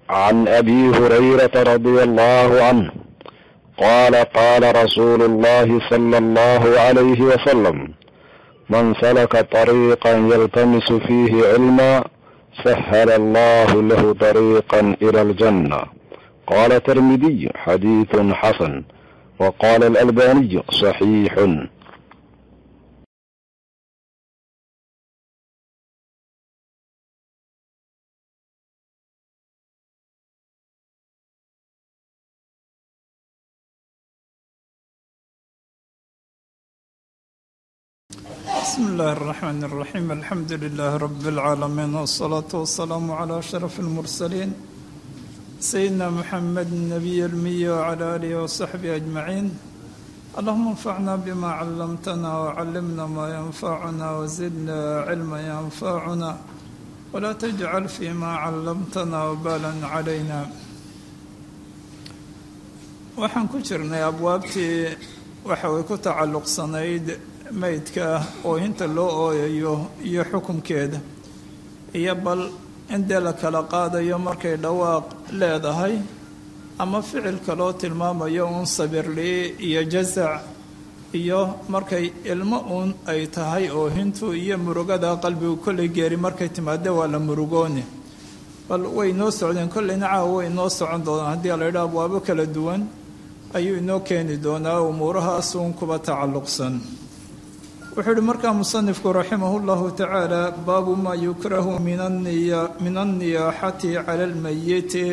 عن ابي هريره رضي الله عنه قال قال رسول الله صلى الله عليه وسلم من سلك طريقا يلتمس فيه علما سهل الله له طريقا الى الجنه قال الترمذي حديث حسن وقال الالباني صحيح بسم الله الرحمن الرحيم الحمد لله رب العالمين والصلاة والسلام على أشرف المرسلين سيدنا محمد النبي المي وعلى آله وصحبه أجمعين اللهم انفعنا بما علمتنا وعلمنا ما ينفعنا وزدنا علما ينفعنا ولا تجعل فيما علمتنا وبالا علينا waxaan ku jirnay abwaabtii waxa way ku tacalluqsanayd meydka oohinta loo ooyayo iyo xukunkeeda iyo bal in dee la kala qaadayo markay dhawaaq leedahay ama ficilka loo tilmaamayo uun sabirlii iyo jasac iyo markay ilmo uun ay tahay oohintu iyo murugada qalbigu kollay geeri markay timaade waa la murugooni bal way noo socdeen kollayna caawa way noo socon doonaan haddii la yidhaha abwaabo kala duwan ayuu inoo keeni doonaa umuurahaas uun kuba tacalluqsan wuxuu ihi markaa musanifku raximah llahu tacaala baabu maa yukrahu min anniyaaxati cala almayiti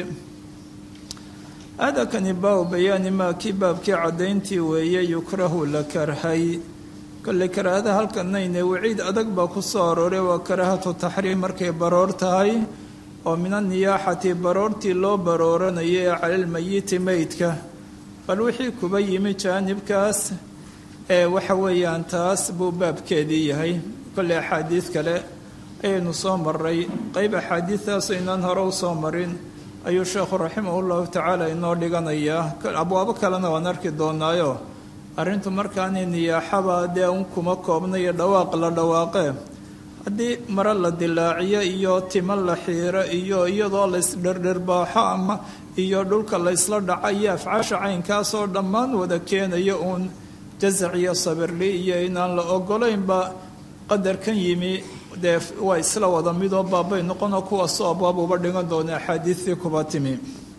aadakani baabu bayaani maa kii baabkii caddayntii weeye yukrahu la karhay kolley karaahada halkanayne waciid adag baa ku soo arooray waa karaahatu taxriim markay baroor tahay oo min anniyaaxati baroortii loo barooranayay ee cala almayiti meydka bal wixii kuba yimi jaanibkaas ee waxa weeyaan taas buu baabkeedii yahay kolley axaadiid kale ayaynu soo maray qeyb axaadiidtaasoo inaan hore u soo marin ayuu sheekhu raximahu llahu tacaala inoo dhiganayaa abwaabo kalena waan arki doonaayo arrintu markaani niyaaxaba dee un kuma koobna iyo dhawaaq la dhawaaqee haddii mare la dilaaciyo iyo timo la xiiro iyo iyadoo laysdherdherbaaxo ama iyo dhulka laysla dhaca iyo afcaasha caynkaasoo dhammaan wada keenayo uun jazac iyo sabirli iyo inaan la ogolaynba qadarkan yimi dee waa isla wada midoo baabay noqonoo kuwaasoo abwaab uba dhigan doona axaadiistii kuba timi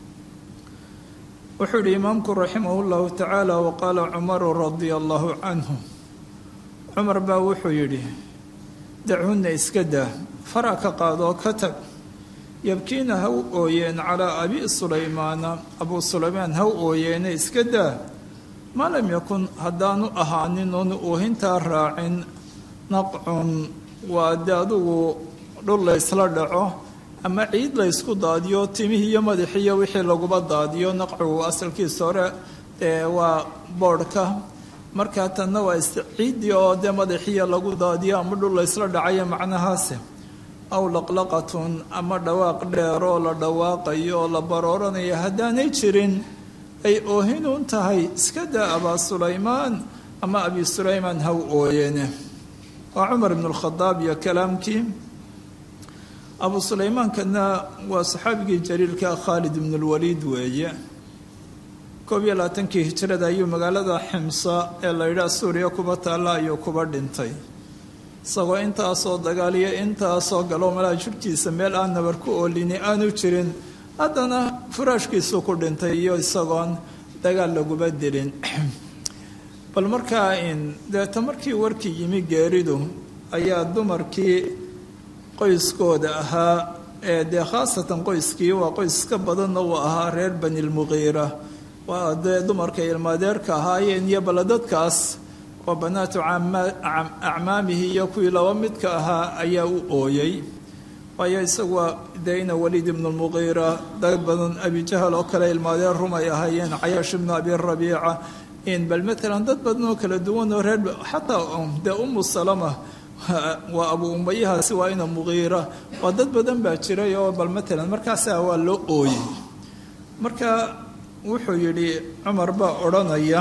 wuxuu yihi imaamku raximah llahu tacaala wa qaala cumaru radia allahu canhu cumar baa wuxuu yidhi dachunna iska daa fara ka qaadoo ka tag yabkiina ha u ooyeen calaa abi sulaymaana abuu sulaymaan ha u ooyeene iska daa maa lam yakun haddaanu ahaanin oonu oohintaa raacin naqcun waa de adugu dhul laysla dhaco ama ciid laysku daadiyo timihii iyo madaxiiyo wixii laguba daadiyo naqcigu asalkiisa hore dee waa boodhka markaa tanna waa ciiddii oo dee madaxiiya lagu daadiyo ama dhul laysla dhacayo macnahaase aw laqlaqatun ama dhawaaq dheeroo la dhawaaqayo oo la barooranayo haddaanay jirin ay oohinuun tahay iska daa abaa sulaymaan ama abi sulaymaan ha u ooyeene waa cumar ibn lkhadaab iyo kalaamkii abu sulaymaankanna waa saxaabigii jaliilka khaalid ibn lwaliid weeye koob iyo labaatankii hijrada ayuu magaalada ximsa ee la yidhaha suuriya kuba taalla ayuu kuba dhintay isagoo intaasoo dagaaliyo intaasoo galo malaa jirhkiisa meel aan nabar ku oolini aanu jirin haddana furaashkiisuu ku dhintay iyo isagoon dagaal laguba dilin bal markaa in deeta markii warkii yimi geeridu ayaa dumarkii qoyskooda ahaa ee dee khaasatan qoyskii waa qoys ka badanna uu ahaa reer banilmuqiira waa dee dumarkay ilmaadeerka ahaayeen iyo baladadkaas oo banaatu acmaamihi iyo kuwii laba midka ahaa ayaa u ooyey waayo isagu waa deyna waliid ibnu lmuqiira dad badan abijahal oo kale ilmaadeer rumay ahaayeen cayaash ibnu abi rabiica in bal matalan dad badan oo kala duwan oo reer xataa dee umu salama waa abu umayahaasi waa ina muqiira waa dad badan baa jiray oo bal matalan markaasaa waa loo ooyey marka wuxuu yidhi cumar baa odhanaya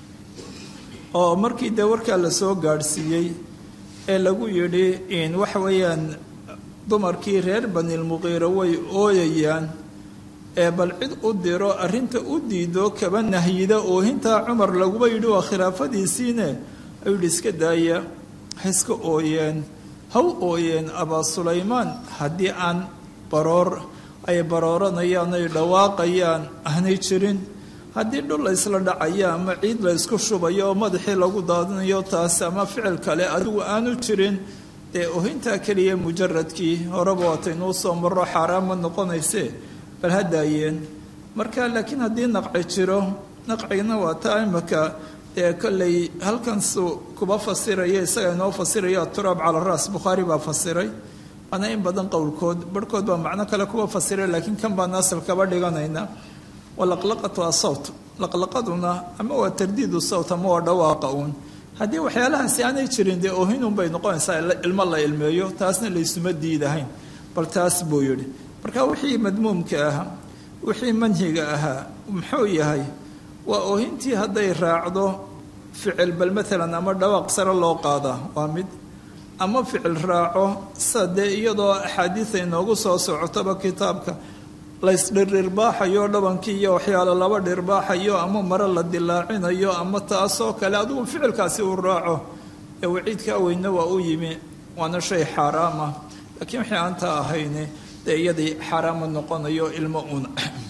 oo markii dee warkaa la soo gaadhsiiyey ee lagu yidhi waxa weeyaan dumarkii reer banilmuqiira way ooyayaan ee bal cid u diro arrinta u diido kaba nahyida oohintaa cumar laguba yidhi waa khilaafadiisiine ayuu yidhi iska daaya ha iska ooyeen ha u ooyeen abaa sulaymaan haddii aan baroor ay barooranayaan ay dhawaaqayaan aanay jirin haddii dhul la isla dhacaya ama ciid la isku shubayo oo madaxii lagu daadinayo taas ama ficil kale adigu aanu jirin dee ohintaa keliya mujaradkii horeba waataynuu soo marro xaaraanma noqonayse bal ha daayeen marka laakiin haddii naqci jiro naqcigna waa taa imaka dee kolley halkansu kuba fasiraya isaga inoo fasiraya aturaab cala raas bukhaari baa fasiray waana in badan qowlkood barhkood baa macno kale kuba fasiray laakiin kan baan asal kaba dhiganayna walaqlaqatu asawt laqlaqaduna ama waa tardiidu sawt ama waa dhawaaqa uun haddii waxyaalahaasi aanay jirin dee oohinun bay noqonaysaa ilmo la ilmeeyo taasna laysuma diidahayn bal taas buu yidhi marka wixii madmuumka ahaa wixii manhiga ahaa muxuu yahay waa oohintii hadday raacdo ficil bal maalan ama dhawaaq sare loo qaadaa waa mid ama ficil raaco sa dee iyadoo axaadiida inoogu soo socotoba kitaabka laysdhirdhirbaaxayo dhabankii iyo waxyaalo laba dhirbaaxayo ama mare la dilaacinayo ama taasoo kale adigu ficilkaasi uu raaco ee waciidkaa weyne waa u yimi waana shay xaaraama laakiin wixii aantaa ahayne dee iyadii xaaraama noqonayo ilmo uun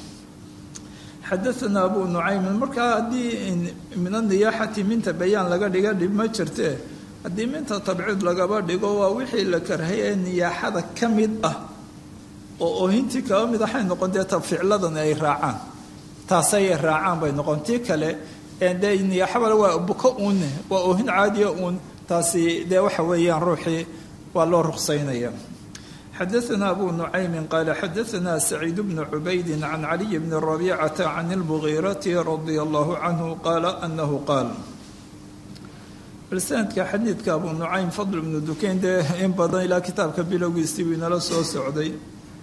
xadaana abu nucaymin markaa haddii min aniyaaxati minta bayaan laga dhiga dhib ma jirte haddii minta tabciid lagaba dhigo waa wixii la karhay ee niyaaxada ka mid ah oo oohintii kaba mid waxay noqon dee ta ficladan ay raacaan taasay raacaan bay noqon tii kale dee niyaaxabale waa buko uun waa oohin caadiya uun taasi dee waxa weeyaan ruuxii waa loo ruqsaynaya xadaana abu nucaymin qaala xadaana saciid bnu cubaydi can caliy bni rabiicata can lmugiirati radia allahu canhu qaala anahu qaal balsanadka xadiidka abu nucaym fadl bnu dukeyn dee in badan ilaa kitaabka bilowgiisii buu inala soo socday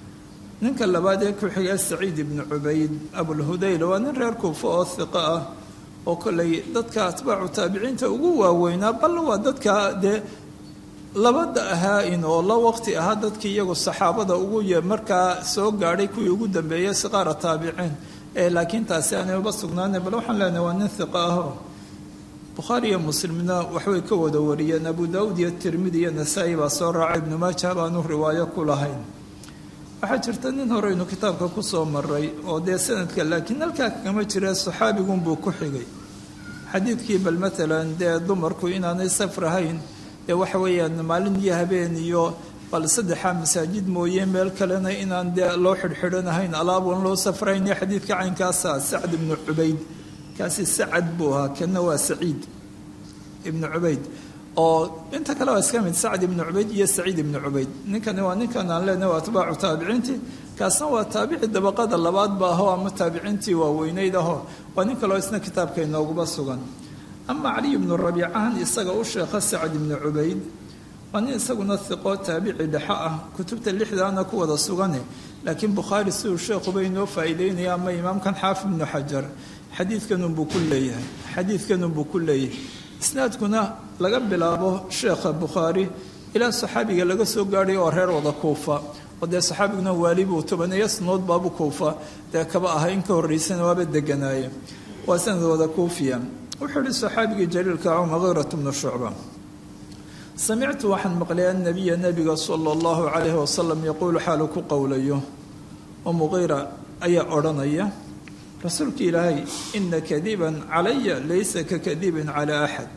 ninka labaad ee ku-xiga saciid ibnu cubayd abulhudayl waa nin reer kuufa oo hiqo ah oo kollay dadka atbaacu taabiciinta ugu waaweynaa bal waa dadka dee labada ahaa in oo la waqti ahaa dadkii iyagu saxaabada ugu markaa soo gaadhay kuwii ugu dambeeyey siqaara taabiciin ee laakiin taasi aanay uba sugnaana bal waxaan leenahay waa nin hiqo ahoo bukhaari iyo muslimna waxbay ka wada wariyeen abu daawud iyo tirmidi iyo nasaa-i baa soo raacay ibnu maaja baanu riwaayo ku lahayn waxaa jirta nin horeynu kitaabka ku soo maray oo dee sanadka laakiin halkaa kama jira saxaabigunbuu ku xigay xadiidkii bal maalan dee dumarku inaanay safrahayn dee waxa weeyaan maalin iyo habeen iyo bal saddexa masaajid mooye meel kalena inaan dee loo xidhxidhanahayn alaaban loo safrayn iyo xadiidka caynkaasa sacd ibnu cubayd kaasi sacad buu ahaa kana waa saciid ibnu cubayd oo inta kale waa iska mid sacd ibnu cubayd iyo saciid ibnu cubayd ninkani waa ninkan aan leenahay waa atbaacu taabiciintii kaasna waa taabici dabaqada labaad ba aho ama taabiciintii waaweyneyd aho waa nin kaleo isna kitaabka inooguba sugan ama caliy ibnu rabiicahan isaga u sheekha sacd ibnu cubayd waa nin isaguna hiqo taabici dhexe ah kutubta lixdaana ku wada sugane laakiin bukhaari siduu sheekhuba inoo faa'iideynaya ama imaamkan xaafid ibnu xajar xadiidkanunbuu ku leeyahay xadiidkanunbuu ku leeyahay isnaadkuna laga bilaabo sheekha bukhaari ilaa saxaabiga laga soo gaadhay oo reer wada kuufa oo dee saxaabiguna waalibuu tobaneeyo sanood baabu kuufa dee kaba aha in ka horreysana waaba deganaaye waa sanad wada kuufiya wuxuu ihi saxaabigii jaliilka ahu mugiirat bnu shucba samictu waxaan maqlay annabiya nabiga sala allahu calayhi wasalam yaquulu xaalu ku qowlayo oo muqiira ayaa odhanaya rasuulka ilaahay ina kadiban calaya laysa ka kadibin calaa axad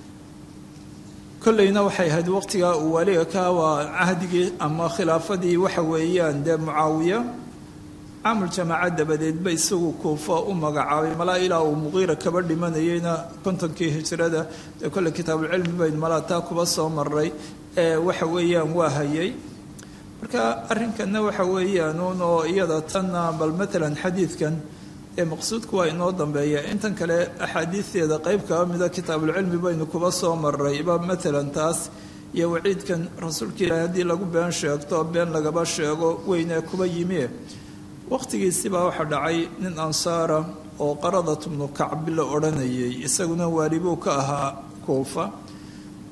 kollayna waxay ahayd waqtigaa uu waaliga ka waa cahdigii ama khilaafadii waxa weeyaan dee mucaawiya caamul jamaaca dabadeedba isagu kuufa u magacaabay malaa ilaa uu muqiira kaba dhimanayeyna kontonkii hijrada dee kolle kitaabulcilmi bayn malaa taa kuba soo maray ee waxa weeyaan waa hayay marka arrinkanna waxa weeyaan uun oo iyada tanna bal matalan xadiidkan ee maqsuudku waa inoo dambeeya intan kale axaadiisteeda qeyb kaba mida kitaabulcilmi baynu kuba soo marayba matalan taas iyo waciidkan rasuulka ilaahi haddii lagu been sheegto been lagaba sheego weynee kuba yimi waqtigiisibaa waxaa dhacay nin ansaara oo qaradat bnu kacbi la odhanayay isaguna waalibuu ka ahaa kuufa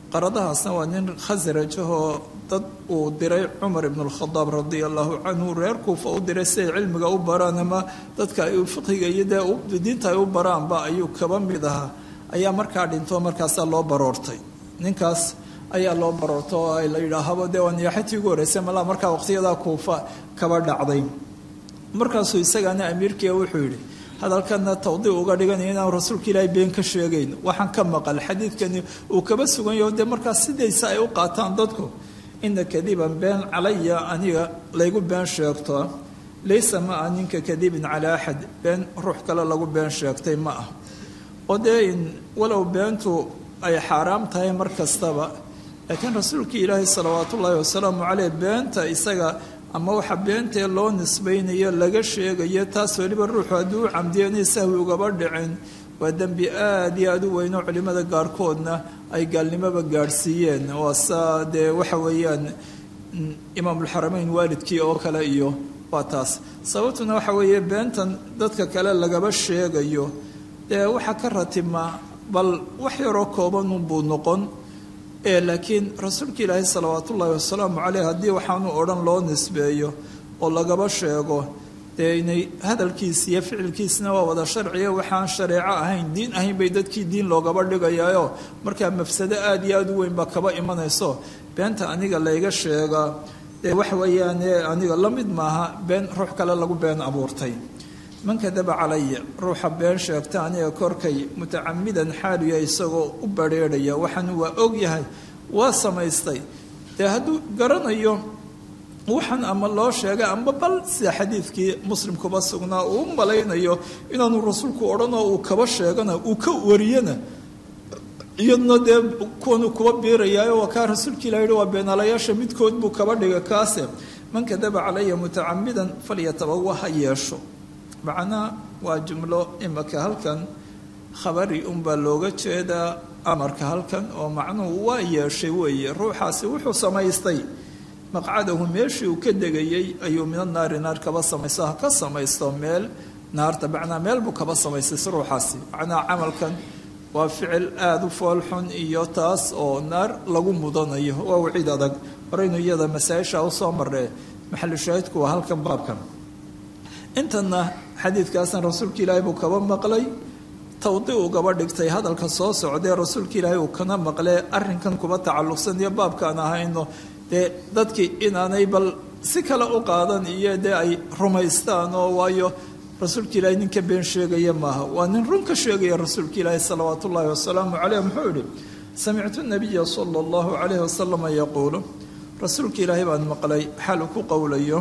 qaradahaasna waa nin khasrajahoo dad uu diray cumar ibn اlkhadaab radia allahu canhu reer kuufa u diray si ay cilmiga u baraan ama dadka ay fiqiga iyo dee diinta ay u baraanba ayuu kaba mid ahaa ayaa markaa dhinto markaasaa loo baroortay ninkaas ayaa loo baroorta oo ay la yidhaahaba dee waa niyaaxatii ugu horreysay malaa markaa waqtiyadaa kuufa kaba dhacday markaasuu isagaana amiirkiia wuxuu yidhi hadalkana tawdiic uga dhiganaya inaan rasuulka ilaahay been ka sheegayn waxaan ka maqal xadiidkani uu kaba sugan yaho dee markaas sidaysa ay u qaataan dadku ina kadiban been calaya aniga laygu been sheegto laysa ma ah ninka kadibin calaa axad been ruux kale lagu been sheegtay ma ah oo dee walow beentu ay xaaraam tahay mar kastaba laakiin rasuulkii ilaahay salawaat ullaahi wasalaamu caleyh beenta isaga ama waxa beentee loo nisbaynayo laga sheegayo taas weliba ruuxu hadduu u camdiyo inay sahwi ugaba dhicin waa dembi aad iyo aad u weyn oo culimmada qaarkoodna ay gaalnimoba gaadhsiiyeen waa saa dee waxa weeyaan imaamulxarameyn waalidkii oo kale iyo waa taas sababtuna waxa weeye beentan dadka kale lagaba sheegayo dee waxaa ka ratibmaa bal wax yaroo koobanunbuu noqon ee laakiin rasuulka ilaahay salawaat ullaahi wasalaamu caleyh haddii waxaanu odhan loo nisbeeyo oo lagaba sheego dee inay hadalkiisa iyo ficilkiisna waa wada sharciya waxaan shareeco ahayn diin ahayn bay dadkii diin loogaba dhigayaayo markaa mafsado aada iyo aada u weyn baa kaba imanayso beenta aniga layga sheegaa dee waxa weeyaane aniga la mid maaha been ruux kale lagu been abuurtay man kadaba calaya ruuxa been sheegta aniga korkay mutacamidan xaaliya isagoo u badrheerhaya waxaan waa og yahay waa samaystay dee hadduu garanayo waxaan ama loo sheegay ama bal sida xadiidkii muslim kuba sugnaa uu u malaynayo inaanu rasuulku odhanoo uu kaba sheegana uu ka wariyana iyadna dee kuwanu kuba biirayaayo waa kaa rasuulka ilah yihi waa beenaalayaasha midkood buu kaba dhigay kaase man kadaba calaya mutacamidan falyatabawa ha yeesho macnaa waa jumlo imaka halkan khabari unbaa looga jeedaa amarka halkan oo macnuhu waa yeeshay weeye ruuxaasi wuxuu samaystay maqcadahu meeshii uu ka degayey ayuu mina naari naar kaba samaysto ha ka samaysto meel naarta macnaa meel buu kaba samaystay si ruuxaasi macnaa camalkan waa ficil aada u foolxun iyo taas oo naar lagu mudanayo waa wiciid adag horaynu iyada masaa-isha usoo maree maxalu shaahidku waa halkan baabkan intana xadiidkaasna rasuulka ilaahay buu kaba maqlay tawdi uu gaba dhigtay hadalka soo socdee rasuulka ilaahay uu kana maqlee arrinkan kuba tacalluqsan iyo baabkaan ahayno dee dadkii inaanay bal si kale u qaadan iyo dee ay rumaystaan oo waayo rasuulka ilaahay ninka been sheegaya maaha waa nin run ka sheegaya rasuulka ilaahay salawaat ullaahi wasalaamu caleyh muxuu yihi samictu nabiya sala allahu calayhi wasalama yaquulu rasuulka ilaahay baan maqlay xal uu ku qowlayo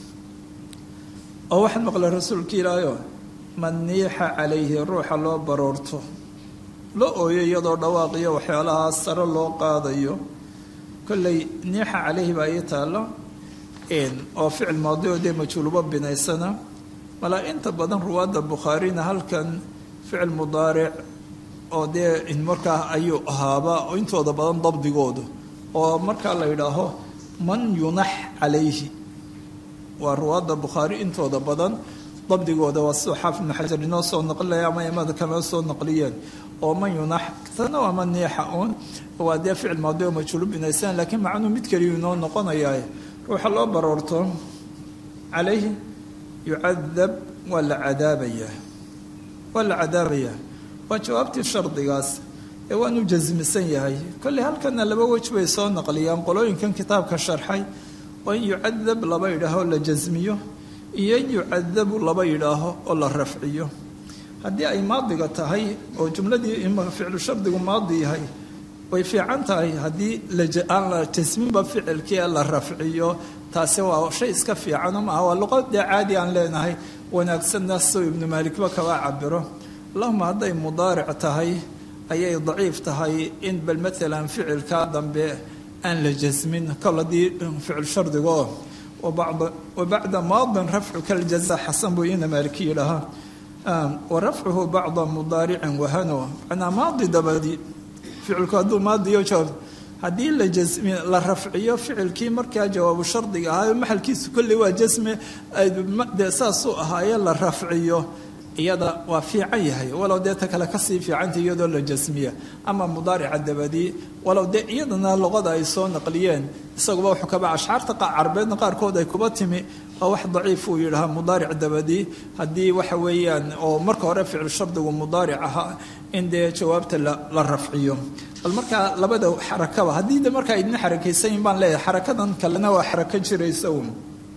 oo waxaan maqlay rasuulka ilaahayo man niixa calayhi ruuxa loo baroorto loo ooyo iyadoo dhawaaqiyo waxyaalahaas sare loo qaadayo kolley niixa calayhi baa ii taallo oo ficil maadi oo dee majhuuluba binaysana malaa inta badan ruwaadda bukhaarina halkan ficil mudaaric oo dee markaa ayuu ahaaba intooda badan dabdigoodu oo markaa la yidhaaho man yunax calayhi waa ruwaadda bukhaari intooda badan dabdigooda waa siduu xaafid ibnu xajar inoo soo naqlinaya ama imada kaleo soo naqliyeen oo man yunax tana waa man niixa uun waa dee ficil maadi oo majhuulu binaysan laakiin macnuu mid keliyu inoo noqonayaa ruuxa loo baroorto calayhi yucadab waa la cadaabayaa waa la cadaabayaa waa jawaabtii shardigaas ee waanu jasmisan yahay kolley halkana laba wej bay soo naqliyaan qolooyinkan kitaabka sharxay oo in yucadab laba yidhaaho la jasmiyo iyo in yucadabu laba yidhaaho oo la rafciyo haddii ay maadiga tahay oo jumladii ficlu shardigu maadi yahay way fiican tahay haddii aan la jasminba ficilkii la rafciyo taasi waa shay iska fiicano maaha waa luqadee caadi aan leenahay wanaagsanna soo ibnu maalikba kaba cabiro allahuma hadday mudaaric tahay ayay daciif tahay in bal maalan ficilkaa dambe aan la jasmin kol haddii ficil shardigo wabacda maadin rafcu kaljaza xasan buu ina maaliki yidhaahaa wa rafcuhu bacda mudaaricin wahano macnaa maadi dabadi ficilku hadduu maadiyo jawaab haddii la jasmi la rafciyo ficilkii markaa jawaabu shardiga ahaayo maxalkiisu kolley waa jasme dee saasuu ahaaye la rafciyo iyada waa fiican yahay walow dee ta kale kasii fiicanta iyadoo la jasmiya ama mudaarica dabadii walow dee iyadana luqada ay soo naqliyeen isaguba wuxuu kaba ashcaarta carbeedna qaarkood ay kuba timi waa wax daciif uu yidhahaa mudaaric dabadii haddii waxa weeyaan oo marka hore ficil shardigu mudaaric ahaa in dee jawaabta la rafciyo bal markaa labada xarakaba haddii de markaa idin xarakaysayin baan leeyahay xarakadan kalena waa xarako jiraysa un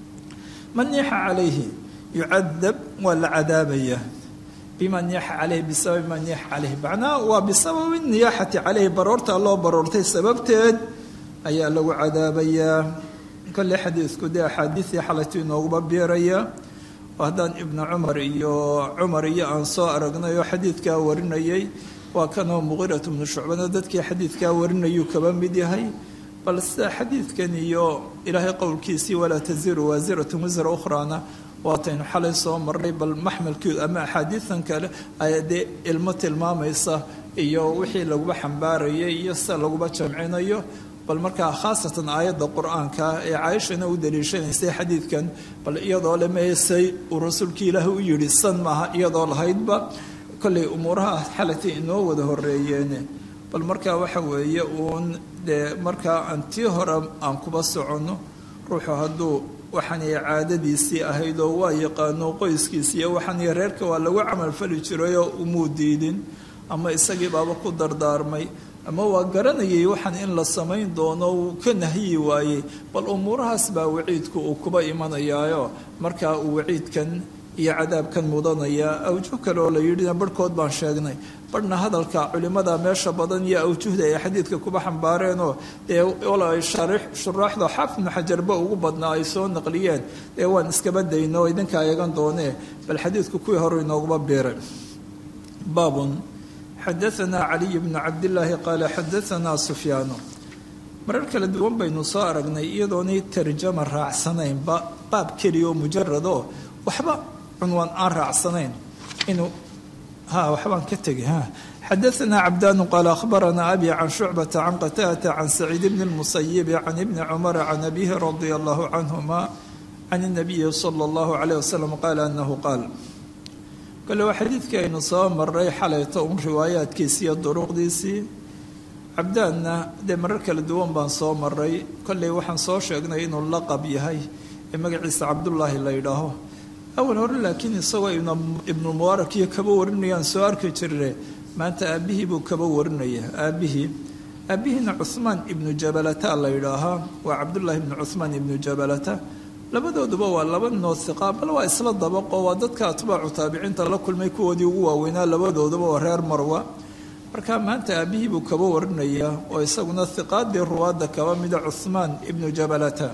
man niixa calayhi yucadab waa la cadaabaya bima niixa caleyhi bisababi ma niixa caleyhi macnaha waa bisababi niyaaxati caleyhi baroorta loo baroortay sababteed ayaa lagu cadaabayaa kolley xadiidku dee axaadiisii xalaytu inooguba biiraya oo haddaan ibnu cumar iyo cumar iyo aan soo aragnay oo xadiidkaa warinayay waa kanoo muqirat bnu shucbana dadkii xadiidkaa warinayuu kaba mid yahay bal sida xadiidkan iyo ilaahay qowlkiisii walaa taziru waasiratun wisra ukhrana waataynu xalay soo marnay bal maxmalkeedu ama axaadiidan kale ayaa dee ilmo tilmaamaysa iyo wixii laguba xambaarayay iyo sida laguba jamcinayo bal markaa khaasatan aayadda qur-aanka ee caaishana u daliishanaysay xadiidkan bal iyadoo le meesay uu rasuulkii ilaahi u yidhi san maaha iyadoo lahaydba kollay umuuraha xalatay inoo wada horeeyeene bal markaa waxa weeye uun dee markaa aan tii hore aan kuba soconno ruuxu hadduu waxaanay caadadiisii ahayd oo waa yaqaano qoyskiisi iyo waxaanay reerka waa lagu camalfali jirayoo umuu diidin ama isagii baaba ku dardaarmay ama waa garanayay waxaan in la samayn doono uu ka nahyi waayey bal umuurahaas baa waciidku uu kuba imanayaayo markaa uu waciidkan iyo cadaabkan mudanaya awjuh kale oo la yidhina barhkood baan sheegnay barhna hadalka culimada meesha badan iyo awjuhda ay xadiidka kuba xambaareenoo dee ay shuraaxda xaafid ibnu xajarba ugu badnaa ay soo naqliyeen dee waan iskaba dayno oo idinkaa eegan doonee bal xadiidku kuwii hore inooguba biiray baabun xadaanaa caliy bnu cabdillaahi qaala xadaanaa sufyaanu marar kala duwan baynu soo aragnay iyadoonay tarjama raacsanaynba baab keliya oo mujaradoo waxba cunwaan aan raacsanayn inuu ha waxbaan ka tegay ha xadaanaa cabdaanu qaala akhbaranaa abi can shucbata can qataata can saciid bni lmusayibi can ibni cumara can abihi radia allahu canhuma can inabiyi sala allahu calayh wasalam qaala anahu qaal kole waa xadiidkii aynu soo maray xalayto un riwaayaadkiisii iyo duruqdiisii cabdaanna dee marar kala duwan baan soo maray kolley waxaan soo sheegnay inuu laqab yahay ee magaciisa cabdullaahi la yidhaaho awal hore laakiin isagoo ibnulmubaarak iyo kaba warinayaan soo arki jirre maanta aabbihii buu kaba warinaya aabbihii aabbihiina cuhmaan ibnu jabalata la yidhaahaa waa cabdullaahi ibnu cuhmaan ibnu jabalata labadooduba waa laba noo hiqaa bal waa isla dabaqo waa dadka atbaacu taabiciinta la kulmay kuwoodii ugu waaweynaa labadooduba waa reer marwa marka maanta aabbihii buu kaba warinayaa oo isaguna hiqaadii ruwaadda kaba mida cuhmaan ibnu jabalata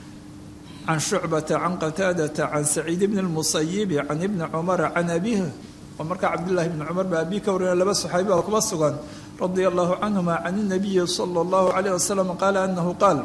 can shucbata can qataadata can saciid bni lmusayibi can ibni cumara can abihi oo markaa cabdillahi bni cumar baa abihi ka warinaya laba saxaabi baa kuba sugan radia allahu canhuma can inabiyi sala allahu calayh wasalam qaala anahu qaal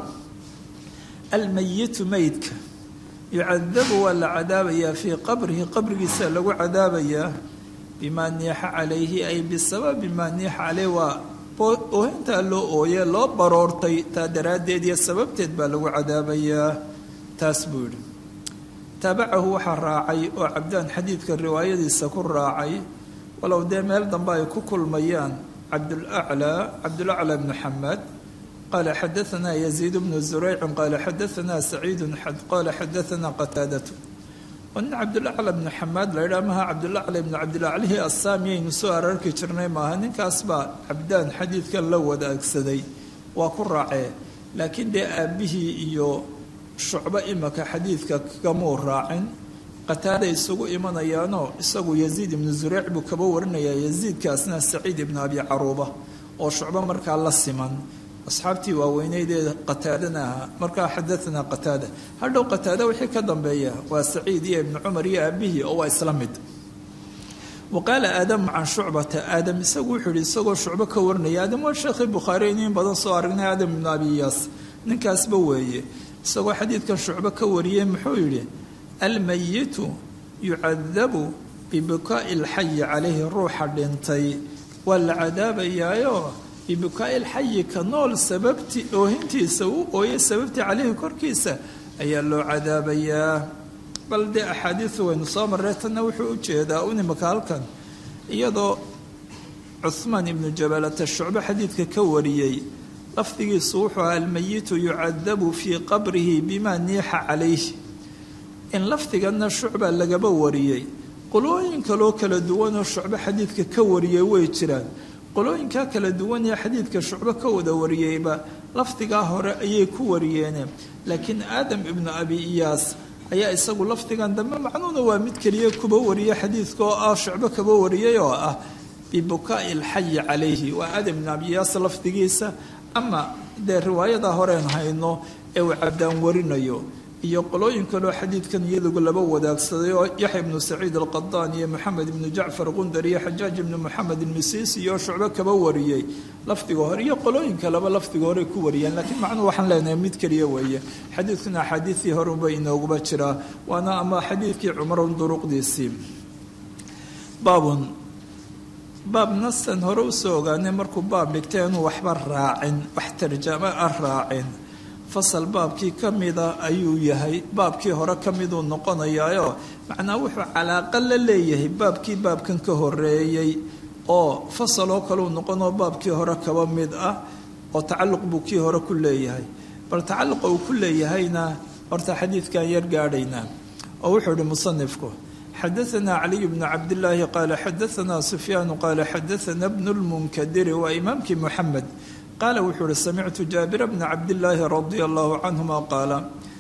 almayitu meydka yucadabu waa la cadaabayaa fii qabrihi qabrigiisa lagu cadaabayaa bimaa niixa calayhi ay bisababi maa niixa caleyh waa oohintaa loo ooye loo baroortay taa daraaddeed iyo sababteed baa lagu cadaabayaa taas buu yidhi taabacahu waxaa raacay oo cabdaan xadiidka riwaayadiisa ku raacay walow dee meel dambe ay ku kulmayaan cabdulaclaa cabdulaclaa bnu xamed qaala xadaanaa yaziid bnu zuraycin qaala xadaanaa saciidun qaala xadaanaa qataadatu oo nin cabdulacla bnu xamaad la yidhaha maha cabdulacla ibnu cabdilaclihi assaamiyaynu soo ararki jirnay maaha ninkaas baa cabdaan xadiidkan la wadaagsaday waa ku raacee laakiin dee aabbihii iyo shucbo imaka xadiidka kamuu raacin qataada isugu imanayaanoo isagu yaziid ibnu zureyc buu kaba warinayaa yaziidkaasna saciid ibnu abi caruuba oo shucbo markaa la siman asxaabtii waaweyneydee qataadana ahaa markaa xadaanaa qataada hadhow qataada wixii ka dambeeya waa saciid iyo ibnu cumar iyo aabihii oo waa isla mid wa qaala aadamu can shucbata aadam isagu wuxuu yihi isagoo shucbo ka warinaya aadam waa sheekhii bukhaari in badan soo aragnay aadam ibnu abiyaas ninkaasba weeye isagoo xadiidkan shucbo ka wariyey muxuu yidhi almayitu yucadabu bibukaa'i alxayi calayhi ruuxa dhintay waa la cadaabayaayo bibukaa'i alxayi ka nool sababti oohintiisa u ooyay sababtii caleyhi korkiisa ayaa loo cadaabayaa bal dee axaadiisu waynu soo marree tanna wuxuu u jeedaa un imaka halkan iyadoo cuhmaan ibnu jabalata shucbe xadiidka ka wariyey lafdigiisu wuxuu aha almayitu yucadabu fii qabrihi bima niixa calayh in lafdiganna shucba lagaba wariyey qolooyin kaloo kala duwanoo shucbe xadiidka ka wariyey way jiraan qolooyinkaa kala duwan ee xadiidka shucbe ka wada wariyeyba lafdigaa hore ayay ku wariyeene laakiin aadam ibnu abi iyaas ayaa isagu lafdigan dambe macnuuna waa mid keliya kuba wariye xadiidka oo ah shucbe kaba wariyey oo ah bibukaa'i alxayi calayhi waa aadam ibnu abi iyaas lafdigiisa ama dee riwaayada horeen hayno ee uu cabdaan warinayo iyo qolooyin kaloo xadiidkan iyadugu laba wadaagsaday oo yaxya ibnu saciid alqadaan iyo moxamed ibnu jacfar qundar iyo xajaaj ibnu moxamed ilmisiisi iyo shucbe kaba wariyey lafdiga hore iyo qolooyinka laba lafdiga hore ku wariyeen laakiin macnuhu waxaan leenahay mid keliya weeye xadiidkuna axaadiistii horeba inooguba jiraa waana ama xadiidkii cumarun duruqdiisii baabun baab nasan hore usoo ogaanay markuu baab dhigtay inuu waxba raacin wax tarjamo ah raacin fasal baabkii ka mida ayuu yahay baabkii hore ka miduu noqonayaayo macnaa wuxuu calaaqa la leeyahay baabkii baabkan ka horeeyey oo fasal oo kaleu noqonoo baabkii hore kaba mid ah oo tacalluq buu kii hore ku leeyahay bal tacalluqa uu ku leeyahayna horta xadiidkan yar gaadhaynaa oo wuxuu ihi musanifku xadaanaa caliy bnu cabdillaahi qaala xadaanaa sufyaanu qaala xadaana bnu lmunkadiri waa imaamkii muxamed qaala wuxuu uhi samictu jaabira bna cabdillaahi radia allahu canhuma qaala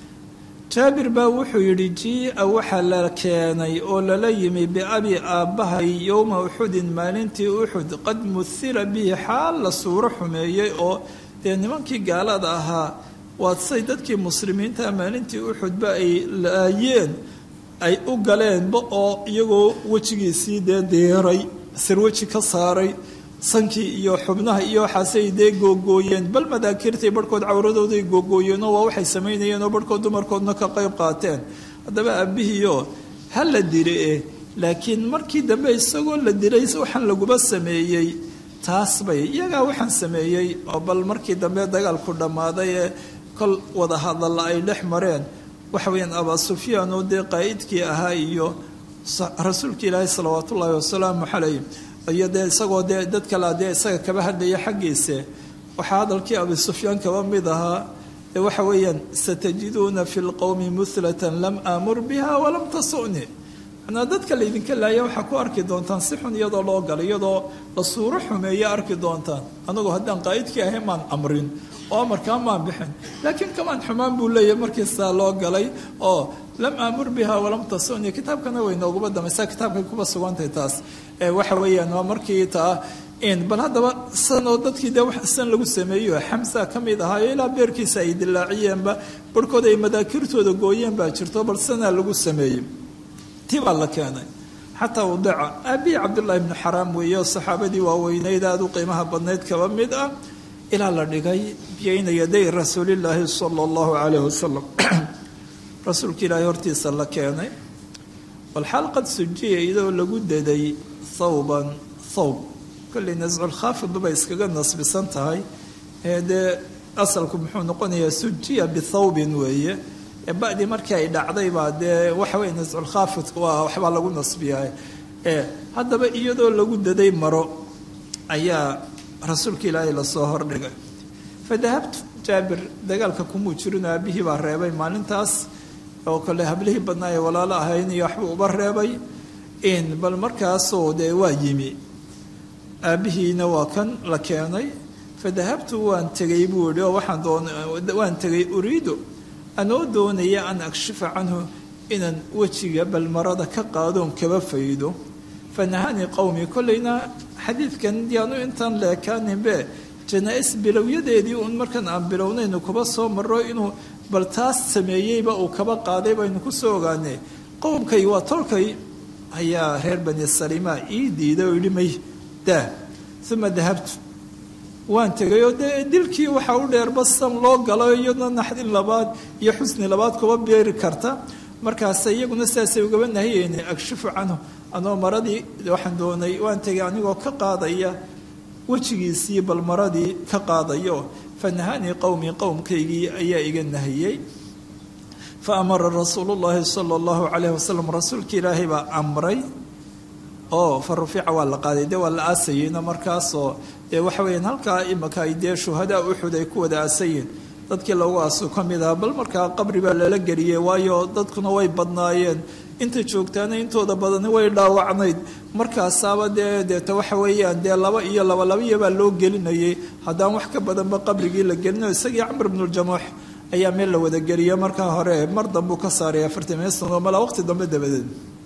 jaabir baa wuxuu yidhi jii-a waxaa la keenay oo lala yimi biabi aabbahay yowma uxudin maalintii uxud qad muhila bihi xaal la suuro xumeeyey oo dee nimankii gaalada ahaa waadsay dadkii muslimiinta maalintii uxudba ay laayeen ay u galeenba oo iyagoo wejigiisii dee deeray sirweji ka saaray sankii iyo xubnaha iyo waxaasay dee googooyeen bal madaakirtay barhkood cawradooday googooyeen oo waa waxay samaynayeen oo barhkood dumarkoodna ka qayb qaateen haddaba aabihiioo ha la dili eh laakiin markii dambe isagoo la dilay waxaan laguba sameeyey taas bay iyagaa waxaan sameeyey oo bal markii dambe dagaalku dhammaaday ee kol wada hadalla ay dhex mareen waxa weeyaan abaa sufyaan oo dee qaa'idkii ahaa iyo rasuulka ilaahi salawaat ullaahi wasalaamu calayh iyo dee isagoo dee dad kale dee isaga kaba hadlaya xaggiise waxaa hadalkii abi sufyaan kaba mid ahaa ee waxa weeyaan satajiduuna fi lqowmi muhlatan lam aamur biha walam tasuni manaa dadka laydinka laaya waxaa ku arki doontaan si xun iyadoo loo galay iyadoo la suuro xumeeya arki doontaan anagoo haddaan qaa'idkii ahay maan amrin oo amarkaa maan bixin laakiin kamaan xumaan buu leeyahay markii saa loo galay oo lam aamur biha walam tasuni kitaabkana way nooguba damaysaa kitaabkay kuba sugantahay taas waxa weeyaan waa markii taa bal haddaba sanoo dadkii dee san lagu sameeyo xamsa ka mid ahaayo ilaa beerkiisa ay dilaaciyeenba barhkood ay madaakirtooda gooyeen baa jirto bal sanaa lagu sameeyey ti baa la keenay xataa udaca aabihi cabdullaahi ibnu xaraam weeye oo saxaabadii waaweyneyd aada u qiimaha badnayd kaba mid ah ilaa la dhigay biyayna yaday rasuulillaahi sala allahu calayh wasalam rasuulka ilaahay hortiisa la keenay walxaal qad sujiya iyadoo lagu daday thawban thawb kolley nasculkhaafid bay iskaga nasbisan tahay ee dee asalku muxuu noqonayaa sujiya bithawbin weeye ee ba'dii markii ay dhacday baa dee waxa weye nasculkhaafidku waa waxbaa lagu nasbiyaa ee haddaba iyadoo lagu daday maro ayaa rasuulka ilaahay lasoo hordhigay fa dahabtu jaabir dagaalka kumuu jirin aabihii baa reebay maalintaas oo kale hablihii badnaa ee walaalo ahayn iyo waxbuu uba reebay in bal markaasoo dee waa yimi aabbihiina waa kan la keenay fa dahabtu waan tegay buu yihi oo waxaan doon waan tegay uriidu anoo doonaya an akshifa canhu inaan wejiga balmarada ka qaadoon kaba faydo fa nahanii qowmi kollayna xadiidkan yaanu intaan leekaaninbe janaa-is bilowyadeedii uun markan aan bilownaynu kuba soo maro inuu bal taas sameeyeyba uu kaba qaaday baynu ku soo ogaanay qowmkay waa tolkay ayaa reer bani salima ii diiday oo yidhi may daa uma dahabtu waan tegay oo dee dilkii waxaa u dheerba san loo galo iyadna naxdin labaad iyo xusni labaad kuba beeri karta markaase iyaguna sidaasay ugaba nahiyeyne agshifu canhu anoo maradii waxaan doonay waan tegay anigoo ka qaadaya wejigiisii bal maradii ka qaadayo fa nahanii qowmii qowmkaygii ayaa iga nahiyey fa amara rasuulu llaahi sala allahu calayhi wasalam rasuulka ilaahay baa amray oo fa rufica waa la qaaday dee waa la aasayeyna markaasoo dee waxa weyaan halkaa imika ay dee shuhadaa uxud ay ku wada aasayeen dadkii lagu aaso ka mid aha bal markaa qabri baa lala geliyey waayo dadkuna way badnaayeen inta joogtaana intooda badani way dhaawacnayd markaasaaba dee deeta waxa weeyaan dee laba iyo laba labayabaa loo gelinayay haddaan wax ka badanba qabrigii la gelinayo isagii camr bnuljamuux ayaa meel la wada geliya markaa hore mar dambuu ka saaray afartamiya sano malaa waqti dambe dabadeed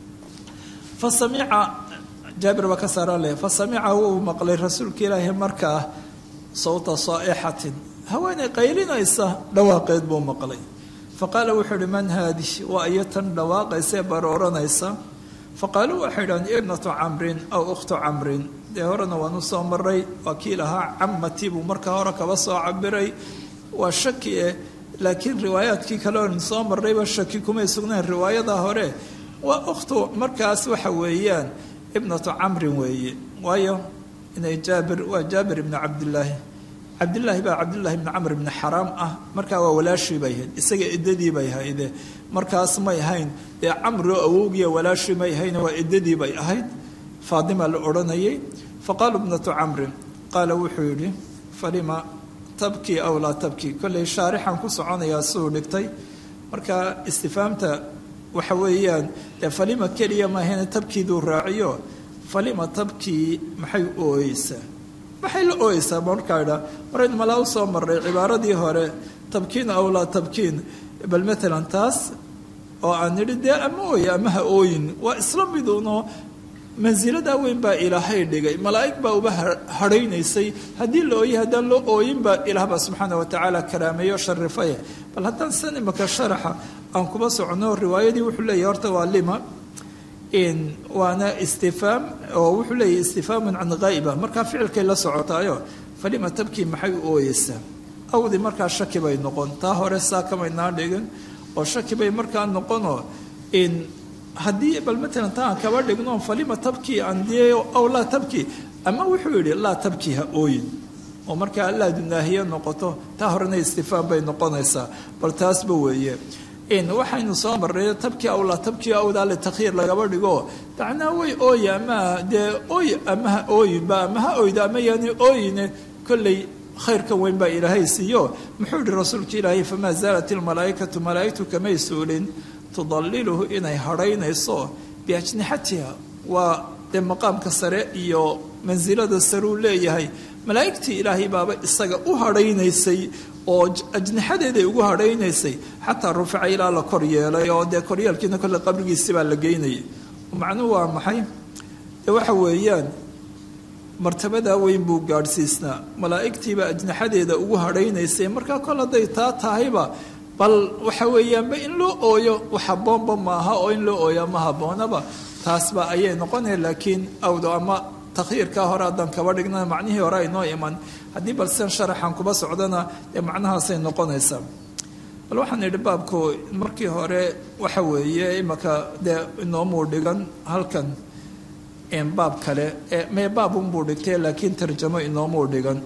fa samica jaabir baa ka saara leh fa samica wuu maqlay rasuulka ilaahi markaa sawta saa'ixatin haweeney qaylinaysa dhawaaqeed buu maqlay fa qaala wuxuu uhi man haadi waa iyo tan dhawaaqaysae barooranaysa fa qaaluu waxay idhahan ibnatu camrin aw ukhtu camrin dee horena waanu soo maray waa kii lahaa camati buu markaa hore kaba soo cabiray waa shaki eh laakiin riwaayaadkii kale oon soo marrayba shaki kumay sugnayn riwaayada hore waa ukhtu markaas waxa weeyaan ibnatu camrin weeye waayo inay jaabir waa jaabir ibnu cabdillaahi cabdillaahi baa cabdillaahi ibni camr ibni xaraam ah markaa waa walaashii bay ahayd isaga idadii bay hayde markaas may ahayn dee camroo awowgiya walaashii may ahayn waa idadii bay ahayd faadima la odhanayay faqaalu ibnatu camrin qaala wuxuu yidhi falima tabkii aw laa tabkii kollay shaarixan ku soconayaa siduu dhigtay marka istifaamta waxa weeyaan dee falima keliya maahayna tabkiiduu raaciyo falima tabkii maxay ooyeysaa maxay la ooyeysaa markaa idhaa horaynu malaa u soo marray cibaaradii hore tabkiin aw laa tabkiin bal matalan taas oo aan nidhi dee ama ooye ama ha ooyin waa isla miduuno mansiladaa weyn baa ilaahay dhigay malaa'ig baa uba hadhaynaysay haddii la ooyey haddaan loo ooyin baa ilaah baa subxaana wa tacaala karaameeyo sharifaye bal haddaan san imaka sharaxa aan kuba socono riwaayadii wuxuu leeyahy horta waa lima waana istifaam oo wuxuu leeyahy istifaamun can hayba markaa ficilkay la socotaayo falima tabkii maxay u ooyeysaa awdi markaa shaki bay noqon taa hore saa kamaynaa dhigin oo shaki bay markaa noqonoo haddii bal matalan ta aan kaba dhigno falima tabkii aan dee aw laa tabkii ama wuxuu yidhi laa tabkii ha ooyin oo markaa allaa dunaahiye noqoto taa horena istifaam bay noqonaysaa bal taasba weeye waxaynu soo marray tabkii aw laa tabkii awdaa litakhiir lagaba dhigo macnaa way ooye ama dee ooy ama ha ooyinba ama ha oyda ama yaani ooyine kolley khayrkan weyn baa ilaahay siiyo muxuu yihi rasuulka ilaahay famaa zaalat ilmalaa'ikatu malaa'igtu kamay suulin tudalliluhu inay hadhaynayso biajnixatiha waa dee maqaamka sare iyo mansilada sare uu leeyahay malaa'igtii ilaahay baaba isaga u hadhaynaysay oo ajnixadeeday ugu hadhaynaysay xataa rufica ilaa la kor yeelay oo dee koryeelkiina kolle qabrigiisi baa la geynayay macnuhu waa maxay dee waxa weeyaan martabadaa weyn buu gaadhsiisnaa malaa'igtiibaa ajnixadeeda ugu hadhaynaysay markaa kol hadday taa tahayba bal waxa weeyaanba in loo ooyo wax haboonba maaha oo in loo ooyo ama haboonaba taasba ayay noqonaya laakiin awdo ama takhiirkaa hore haddaan kaba dhigna macnihii hore aynoo iman haddii bal sian sharaxan kuba socdana dee macnahaasay noqonaysaa bal waxaan idhi baabku markii hore waxa weeye imaka dee inoomuu dhigan halkan baab kale mee baabunbuu dhigtay laakiin tarjamo inoomuu dhigan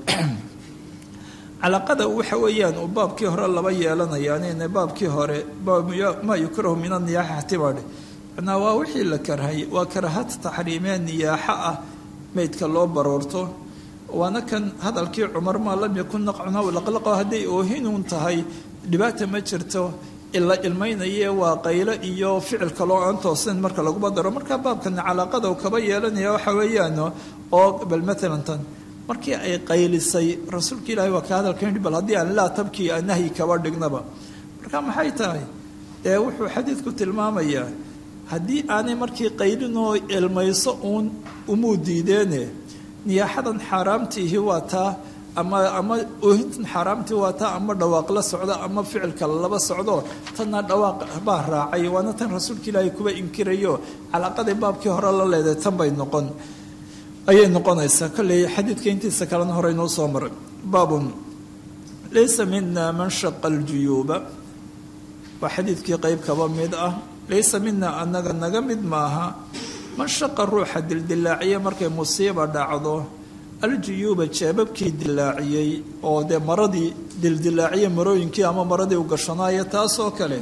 calaqada waxa weeyaan uu baabkii hore laba yeelanayaan baabkii hore maa yukrahu min aniyaaxati baadhe macnaa waa wixii la karhay waa karahad taxriimee niyaaxo ah meydka loo baroorto waana kan hadalkii cumar maa lam yakun naqcuna laqlaqo hadday oohinuun tahay dhibaata ma jirto ila ilmaynaye waa qaylo iyo ficil kaloo aan toosan marka laguma daro markaa baabkan calaaqada kaba yeelanaya waxa weeyaan oo bal matalan tan markii ay qaylisay rasuulka ilaahi waa ka hadalka yidhi bal haddii aan laa tabkii aan nahyi kaba dhignaba marka maxay tahay ee wuxuu xadiidku tilmaamayaa haddii aanay markii qaylinoo ilmayso uun umuu diideene niyaaxadan xaaraamtiihi waa taa ama ama oohintan xaaraamtii waa taa ama dhawaaq la socdo ama ficilka laba socdo tanna dhawaaq baa raacay waana tan rasuulka ilaahi kuba inkirayo calaaqadii baabkii hore la leedahay tan bay noqon ayay noqonaysaa kolley xadiidka intiisa kalena hore inoo soo maray baabun laysa mina man shaqa aljuyuuba waa xadiidkii qeyb kaba mid ah laysa mina anaga naga mid maaha man shaqa ruuxa dildilaaciye markay musiiba dhacdo aljuyuuba jeebabkii dilaaciyey oo dee maradii dildilaaciye marooyinkii ama maradii u gashanaayo taasoo kale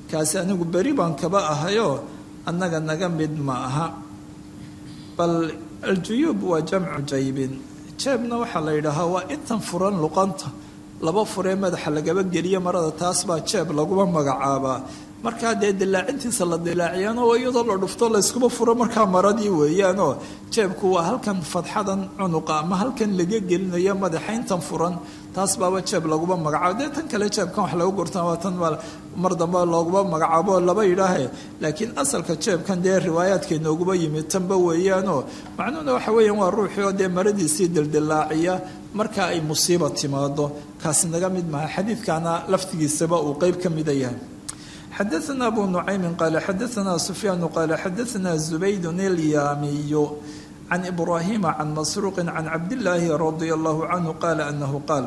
kaasi anigu beri baan kaba ahayoo annaga naga mid ma aha bal aljuyuub waa jamcu jaybin jeebna waxaa la yidhaahaa waa intan furan luqanta laba furee madaxa lagaba geliyo marada taas baa jeeb laguma magacaabaa markaa dee dilaacintiisa la dilaaciyano iyadoo la dhufto layskuma furo markaa maradii weeyaanoo jeebku waa halkan fadxadan cunuqa ama halkan laga gelinayo madaxa intan furan taas baaba jeeb laguma magacaabo dee tan kale jeebkan wax lagu gurta waa tan mar dambe looguma magacaabo laba yidhaahe laakiin asalka jeebkan dee riwaayaadka inooguma yimid tanba weeyaanoo macnuhuna waxa weeyaan waa ruuxii oo dee maradiisii dildilaaciya marka ay musiiba timaado kaasi naga mid maha xadiidkana laftigiisaba uu qeyb ka mida yahay xadaثna abu nucaymi qaala xadaثna sufyaan qaala xadaثna zubayd اlyaamiy can ibrahima can masruuqi can cabdillaahi radia allahu canhu qaala anahu qaal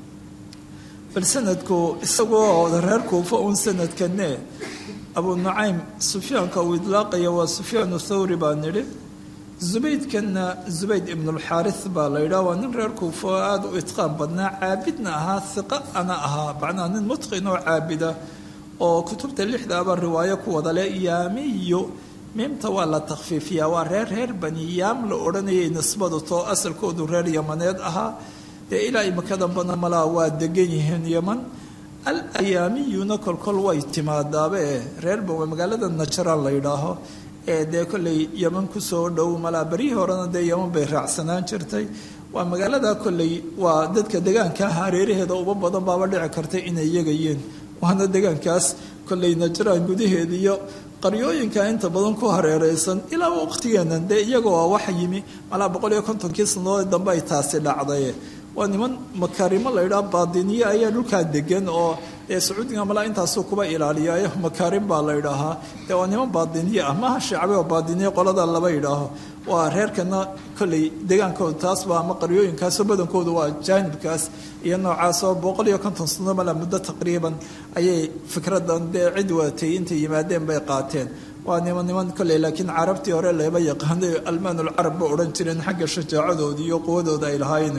bal sanadku isagoo reer kuufa uun sanadkane abu nucaym sufyaanka uu idlaaqaya waa sufyaan thawri baa nidhi zubaydkana zubayd ibn اlxaariث baa la yidhaha waa nin reer kuufa oo aada u itqaan badnaa caabidna ahaa hiqa ana ahaa macnaha nin mutqin oo caabida oo kutubta lixdaaba riwaayo ku wada le yaamiyo miimta waa la takhfiifiyaa waa reer reer bani yaam la odhanayay nisbadu too asalkoodu reer yamaneed ahaa dee ilaa imika dambana malaa waa degan yihiin yaman al ayaamiyuna kolkol way timaadaaba ee reer magaalada najraan la yidhaaho ee dee kolley yaman kusoo dhow malaa beryihii horena dee yaman bay raacsanaan jirtay waa magaalada kolley waa dadka degaanka hareeraheeda uba badan baaba dhici kartay inay yagayeen waana degaankaas kolley najraan gudaheeda iyo qaryooyinka inta badan ku hareereysan ilaa waqtigeenan dee iyagoo wax yimi malaa boqol iyo kontonkii sanadood dambe ay taasi dhacday waa niman makaarimo la yidhaha baadiniye ayaa dhulkaa degan oo dee sacuudiga malaa intaasuu kuba ilaaliyayo makaarim baa la yidhaahaa dee waa niman baadiniye ah maaha shacbi oo baadiniye qolada laba yidhaaho waa reerkana kolley degaankooda taasba ama qaryooyinkaasoo badankoodu waa jaanibkaas iyo noocaasoo boqol iyo konton sano malaa muddo taqriiban ayay fikradan dee cid waatay intay yimaadeen bay qaateen waa niman niman kolley laakiin carabtii hore leeba yaqaanay almaanulcarab ba odhan jireen xagga shajaacadooda iyo quwadooda ay lahaayeen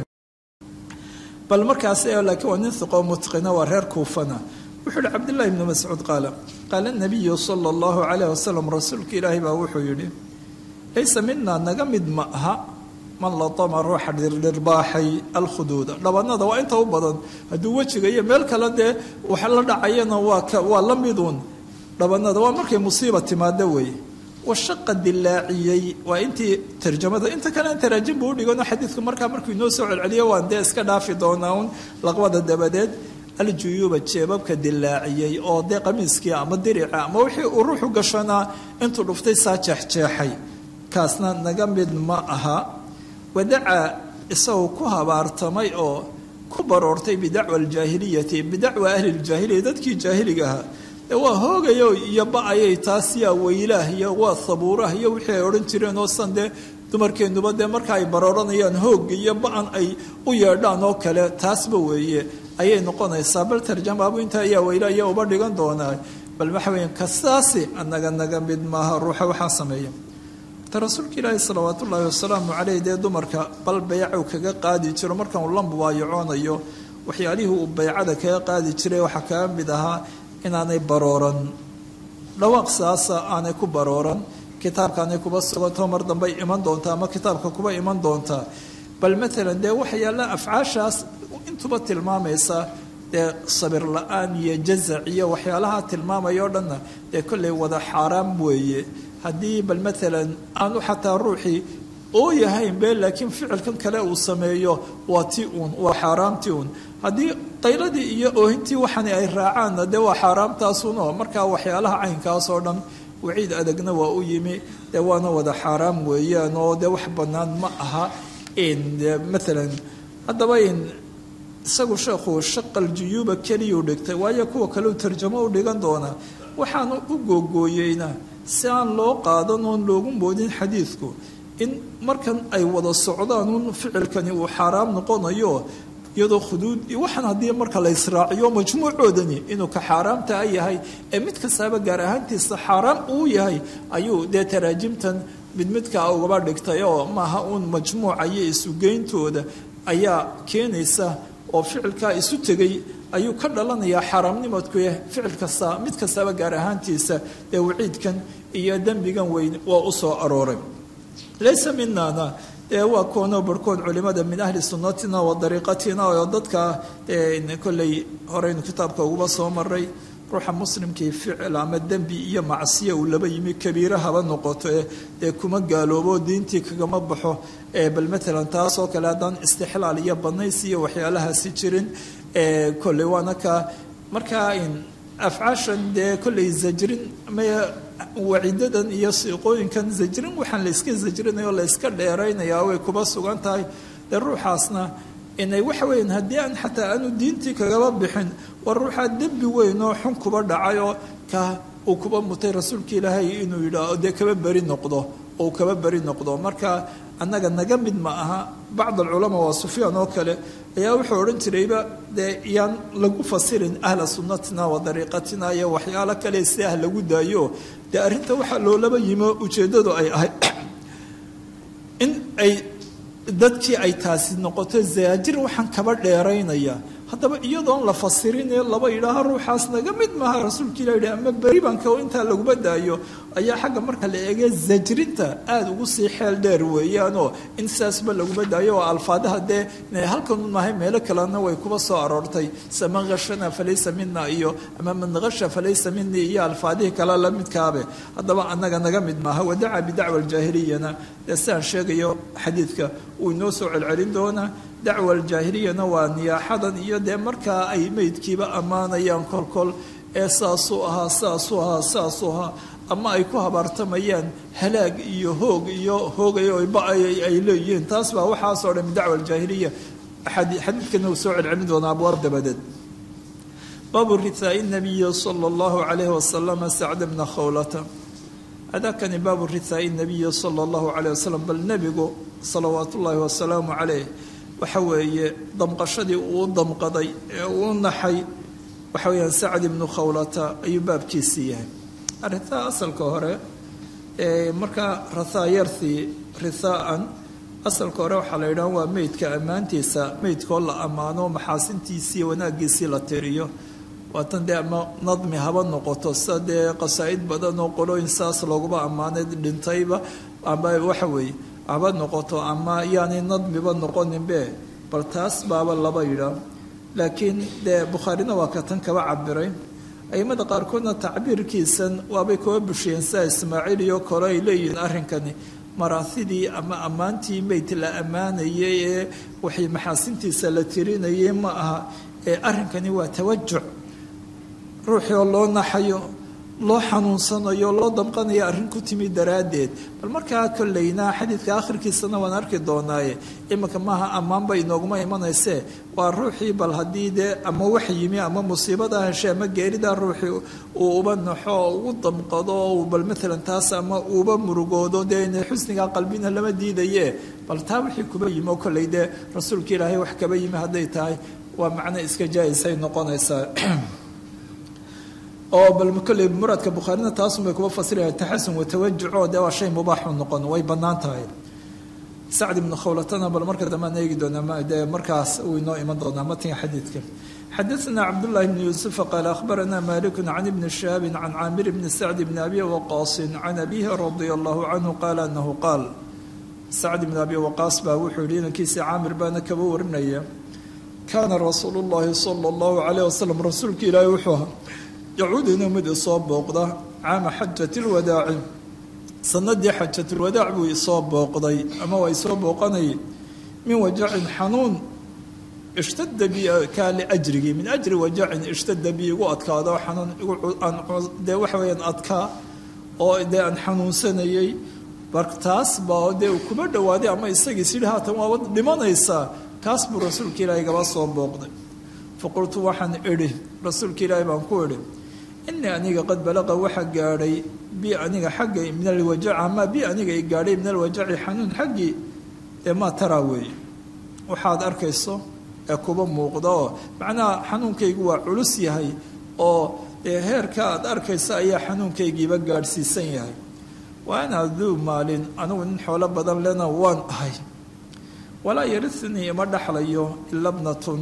bal markaas laakiin waa nin hiqoo mutqina waa reer kuufana wuxuu yihi cabdillahi ibni mascuud qaala qaala nabiyu sala allahu calayh wasalam rasuulka ilaahi baa wuxuu yidhi laysa mina naga mid ma aha man latama ruuxa dhirdhirbaaxay alkhuduuda dhabanada waa inta u badan hadduu wejiga iyo meel kale dee wax la dhacayana waa la miduun dhabanada waa markay musiiba timaado weeye washaqa dilaaciyey waa intii tarjamada inta kale taraajim buu udhigano xadiidku markaa markuu inoo soo celceliyo waan dee iska dhaafi doonaa un laqbada dabadeed aljuyuuba jeebabka dilaaciyey oo dee qamiiskii ama dirica ama wixii uu ruuxu gashanaa intuu dhuftay saa jeexjeexay kaasna naga mid ma aha wadaca isagoo ku habaartamay oo ku baroortay bidacwa aljaahiliyati bidacwa ahli ljaahiliya dadkii jaahiliga ahaa ee waa hoogayo iyo ba-ayay taas yaa weylaah iyo waa sabuurah iyo wixii ay odhan jireen oo san dee dumarkeennuba dee marka ay barooranayaan hoogga iyo ba-an ay u yeedhaan oo kale taasba weeye ayay noqonaysaa bal tarjamaabu intaa ayaa weyla iyo uba dhigan doonaa bal waxa weya kastaasi anaga naga mid maaha ruuxa waxaa sameeya ta rasuulka ilaahi salawaat ullaahi wasalaamu caleyh dee dumarka bal baycaw kaga qaadi jiro markan uu la mubaayacoonayo waxyaalihii uu baycada kaga qaadi jiray waxaa kaga mid ahaa inaanay barooran dhawaaq saasa aanay ku barooran kitaabkaanay kuba suganto mar dambey iman doontaa ama kitaabka kuba iman doontaa bal maalan dee waxyaala afcaashaas intuba tilmaamaysa dee sabir la-aan iyo jazac iyo waxyaalaha tilmaamaya o dhanna dee kolley wada xaaraam weeye haddii bal maalan aanu xataa ruuxii oo yahayn be laakiin ficilkan kale uu sameeyo waa ti uun waa xaaraamtii uun haddii qayladii iyo oohintii waxani ay raacaanna dee waa xaaraamtaasunoo markaa waxyaalaha caynkaas oo dhan waciid adagna waa u yimi dee waana wada xaaraam weeyaan oo dee wax bannaan ma aha maalan haddaba isagu sheekhu shaqal juyuuba keliyuu dhigtay waayo kuwa kale u tarjamo u dhigan doonaa waxaanu u googooyeyna si aan loo qaadan oon loogu moodin xadiidku in markan ay wada socdaan un ficilkani uu xaaraam noqonayo iyadoo khuduud waxaan haddii marka la israaciyo majmuucoodani inuu ka xaaraamtaa yahay ee mid kastaaba gaar ahaantiisa xaaraam uu yahay ayuu dee taraajimtan mid midkaa ugaba dhigtay oo maaha uun majmuuca iyo isugeyntooda ayaa keenaysa oo ficilkaa isu tegay ayuu ka dhalanayaa xaaraamnimadku ficil kasta mid kastaba gaar ahaantiisa dee waciidkan iyo dembigan weyn waa u soo arooray laysa minaana dee waa kuwanoo barhkood culimada min ahli sunnatina wa dariiqatina oo dadka kolley horeynu kitaabka uguba soo maray ruuxa muslimkii ficil ama dembi iyo macsiya uu laba yimi kabiiro haba noqoto ee dee kuma gaaloobo diintii kagama baxo bal matalan taasoo kale haddaan istixlaal iyo banays iyo waxyaalahaasi jirin kolley waana ka markaa afcaashan dee kolley zajrin maya waciidadan iyo siiqooyinkan zajrin waxaan la iska zajrinaya oo la iska dheeraynayaa way kuba sugan tahay dee ruuxaasna inay waxa weyan haddii aan xataa aanu diintii kagaba bixin war ruuxaa dembi weyn oo xun kuba dhacay oo ka uu kuba mutay rasuulka ilaahay inuu yidhaao dee kaba beri noqdo ou kaba beri noqdo marka annaga naga mid ma aha bacd alculamaa waa sufyaan oo kale ayaa wuxuu odhan jirayba dee yaan lagu fasirin ahla sunnatina wa dariiqatina iyo waxyaalo kale si ah lagu daayo dee arrinta waxaa loolaba yimo ujeeddadu ay ahayd in ay dadkii ay taasi noqoto zaajir waxaan kaba dheeraynaya haddaba iyadoon la fasirinee laba yidhaaha ruuxaas naga mid maaha rasuulka ilah yidhi ama beribanka oo intaa laguma daayo ayaa xagga marka la eege zajrinta aada ugu sii xeel dheer weeyaanoo in sidaasba laguma daayo oo alfaadaha dee inay halkan maahay meelo kalena way kuba soo aroortay se man khashana falaysa mina iyo ama man khasha falaysa minii iyo alfaadihii kale la midkaabe haddaba annaga naga mid maaha wadaca bidacwa aljaahiliyana dee sidaan sheegayo xadiidka uu inoo soo celcelin doonaa dacwa aljaahiliyana waa niyaaxadan iyo dee markaa ay meydkiiba ammaanayaan kolkol ee saasuu ahaa saasuu ahaa saasuu ahaa ama ay ku habaartamayaan halaag iyo hoog iyo hoogay ba-ay ay leeyihiin taas baa waxaasoo dhan dacwa aljaahiliya xadiidkana uu soo celcelin doonaa abwaab dabadeed baabu rithaai nabiyi sala allahu calayhi wasalama sacda bna khawlata adaakani baabu rithaai nabiyi sala allahu calayh wasalam bal nebigu salawaat ullaahi wasalaamu caleyh waxa weeye damqashadii uu damqaday ee uu naxay waxa weeyaan sacd ibnu khawlata ayuu baabkiisii yahay arrintaa asalka hore ee markaa rathaa yarthi rithaa'an asalka hore waxaa la yidhaha waa meydka ammaantiisa meydkoo la ammaano maxaasintiisii wanaaggiisii la tiriyo waatan dee ama nadmi haba noqoto sida dee qasaa'id badan oo qolooyin saas looguba ammaanay dhintayba ama waxa weeye haba noqoto ama yaani nadmiba noqoninbe bal taas baaba laba yidhaa laakiin dee bukhaarina waa ka tan kaba cabiray aimada qaarkoodna tacbiirkiisan waabay kuba bushiyeen sida ismaaciil iyo kole ay leeyihiin arrinkani maraahidii ama ammaantii meyd la ammaanayay ee waxay maxaasintiisa la tirinayay ma aha ee arrinkani waa tawajuc ruuxii oo loo naxayo loo xanuunsanayo loo damqanayo arrin ku timi daraaddeed bal markaa kollayna xadiidka akhirkiisana waan arki doonaaye iminka maaha ammaanba inooguma imanaysee waa ruuxii bal haddii dee ama wax yimi ama musiibada heshe ama geerida ruuxii uu uba naxo oo ugu damqado bal maalan taas ama uuba murugoodo dee ina xusniga qalbina lama diidaye bal taa wixii kuba yimi oo kollay dee rasuulka ilaahay wax kaba yimi hadday tahay waa macno iska jaa-isay noqonaysaa oo bal kolley muraadka bukhaarina taasun bay kuba fasiraya taxasun watawajuco dee waa shay mubaaxu noqon way bannaan tahay sacd ibnu khawlatana bal marka dambe aan eegi doonaa dee markaas uu inoo iman doonaa matinga xadiidka xadaثna cabdullahi bni yuusufa qaala akhbarana maliku can ibni shihaabi can caamir bni sacd bni abi waqaasin can abihi radia allahu canhu qaala anahu qaal sacd bni abi waqaas baa wuxuu yihi inankiisii caamir baana kaba warinaya kaana rasuulu llahi sala allahu calayh wasalam rasuulka ilaahi wuxuu ahaa yacuudina mid isoo booqda caama xajati lwadaaci sanadii xajatulwadaac buu isoo booqday ama waa isoo booqanayay min wajacin xanuun ishtada bi kaa liajrigii min ajri wajacin ishtada bi igu adkaado xanuun dee waxa weyaan adkaa oo dee aan xanuunsanayay bartaas baa dee uu kuma dhowaaday ama isagiis yidhi haatan waaba dhimanaysaa kaas buu rasuulka ilaahay gaba soo booqday faqultu waxaan idhi rasuulka ilaahay baan ku idhi inii aniga qad balaqa waxa gaadhay bi aniga xagga min alwajac ama bi aniga i gaadhay min alwajaci xanuun xaggii ee maa taraa weeye waxaad arkayso ee kuba muuqda oo macnaha xanuunkaygu waa culus yahay oo dee heerka aad arkaysa ayaa xanuunkaygiiba gaadhsiisan yahay wa ana duu maalin anigu nin xoolo badan lena waan ahay walaa yarisnii ima dhexlayo ila bnatun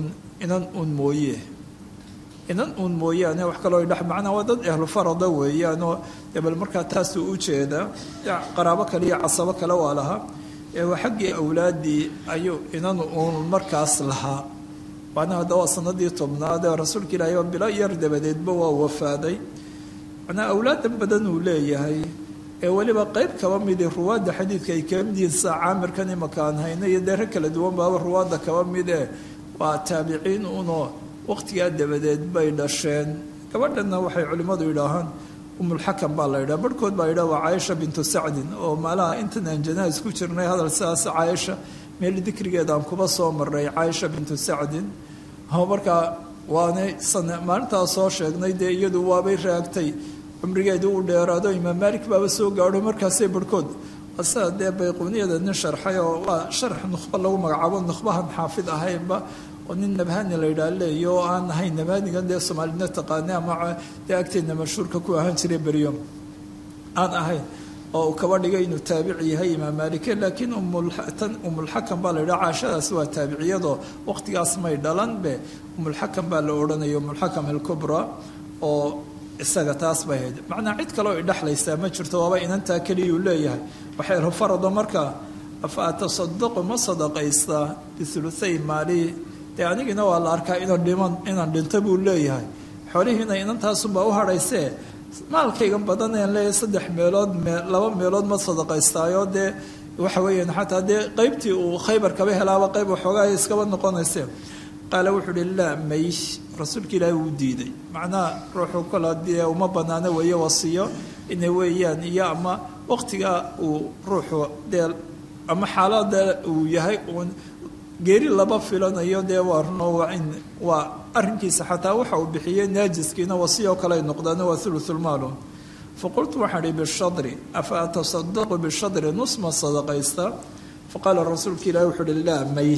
inan uun mooye inan uun mooyaane wax kaloo dhex macnaa waa dad ehlu farada weeyaanoo dee bal markaa taasuu u jeedaa qaraabo kale iyo casabo kale waa lahaa ee waa xaggii awlaaddii ayuu inan uun markaas lahaa macnaa hadda waa sanadii tobnaad ee rasuulka ilaahay bilo yar dabadeedba waa wafaaday macnaa awlaadan badan uu leeyahay ee weliba qayb kaba midi ruwaadda xadiidka ay kaba mid yihiin saa caamirkan imaka aan hayna iyo deero kala duwan baaba ruwaadda kaba mid ee waa taabiciin unoo waqtigaa dabadeed bay dhasheen gabadhanna waxay culimmadu yidhaahaan umulxakam baa la yidhaha barhkood baa yidhaha waa caaisha bintu sacdin oo maalaha intan aan janaais ku jirnay hadal sidaas caaisha meel dikrigeeda aan kuba soo maray caaisha bintu sacdin markaa waanay maalintaas soo sheegnay dee iyadu waabay raagtay cumrigeedii u dheeraado imaam maalik baaba soo gaadho markaasay barhkood asaga dee bayquuniyada nin sharxay oo waa sharx nukhba lagu magacaabo nukhbahan xaafid ahaynba oo nin nabhani la yidhaha leeyo oo aan ahayn nabhanigan dee soomaalina taqaane ama dee agteedna mashhuurka ku ahaan jiray beryo aan ahayn oo uu kaba dhigay inuu taabici yahay imaam maalike laakiin umtan umulxakam baa la yidhaha caashadaas waa taabiciyadoo waqtigaas may dhalanbe umulxakam baa la odhanaya umulxakam alkubra oo isaga taas bay hayd macnaa cid kaleo idhexlaysaa ma jirto waaba inantaa keliyuu leeyahay waxay farado markaa afa atasadaqu ma sadaqaystaa biuluhay maali dee anigina waa la arkaa inaan dhiman inaan dhinta buu leeyahay xoolihiina inantaasunbaa u hadhaysee maalkaygan badan aan leeyahay saddex meelood laba meelood ma sadaqaystaayo dee waxa weeyaan xataa dee qeybtii uu khaybar kaba helaaba qayb waxoogaa iskaba noqonayse qaale wuxuu uhi laa may rasuulka ilaahi wuu diiday macnaha ruuxuu kol hadii uma banaano weeye wasiyo ina weeyaan iyo ama waqtigaa uu ruuxu dee ama xaalada uu yahay uun geeri laba filanayo dee waa runo waa in waa arrinkiisa xataa waxa uu bixiyey naajiskiina wasiyoo kale ay noqdaan waa thuluthulmaalu faqultu waxaan ihi bishadri afa atasadaqu bishadri nus ma sadaqaysta faqaala rasuulka ilahi wuxuu uhi laa may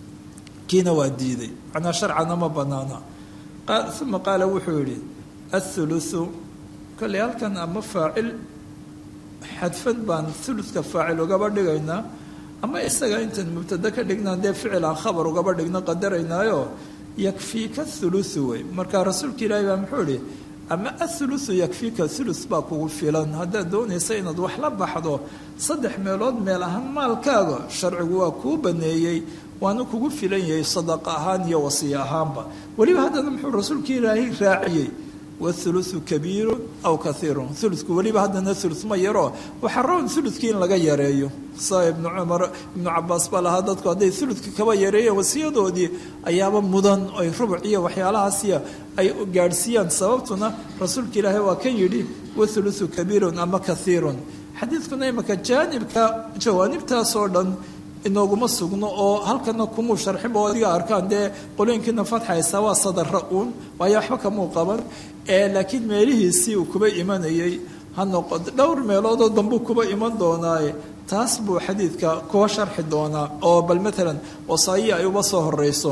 kiina waa diiday macnaa sharcana ma banaana uma qaala wuxuu yihi athuluthu kolley halkan ama faacil xadfan baan thuluthka faacil ugaba dhigaynaa ama isaga intaan mubtada ka dhignaan dee ficil aan khabar ugaba dhigno qadaraynaayo yakfiika thuluthu wey marka rasuulka ilaahi baa muxuu ihi ama athuluthu yakfiika thuluth baa kugu filan haddaad doonaysa inaad wax la baxdo saddex meelood meel ahaan maalkaaga sharcigu waa kuu baneeyey waana kugu filan yahay sadaqa ahaan iyo wasiya ahaanba weliba haddana muxuu rasuulka ilaahay raaciyey wathuluthu kabiirun aw kaiirun uludku weliba haddana ulud ma yaro waxaa roon uludkii in laga yareeyo sa ibnu cumar ibnu cabaas baa lahaa dadku hadday uludka kaba yareeyeen wasiyadoodii ayaaba mudan oy rubuc iyo waxyaalahaasiya ay gaadhsiiyaan sababtuna rasuulka ilaahay waa ka yidhi wathuluthu kabiirun ama kaiirun xadiidkuna imaka jaanibka jawaanibtaasoo dhan inooguma sugno oo halkana kumuu sharxinba oo adiga arkaan dee qolooyinkiina fatxaysa waa sadara uun waayo waxba kamuu qaban laakiin meelihiisii uu kuba imanayay ha noqo dhowr meeloodoo dambuu kuba iman doonaaye taas buu xadiidka kuba sharxi doonaa oo bal maalan wasaayi ay uba soo horeyso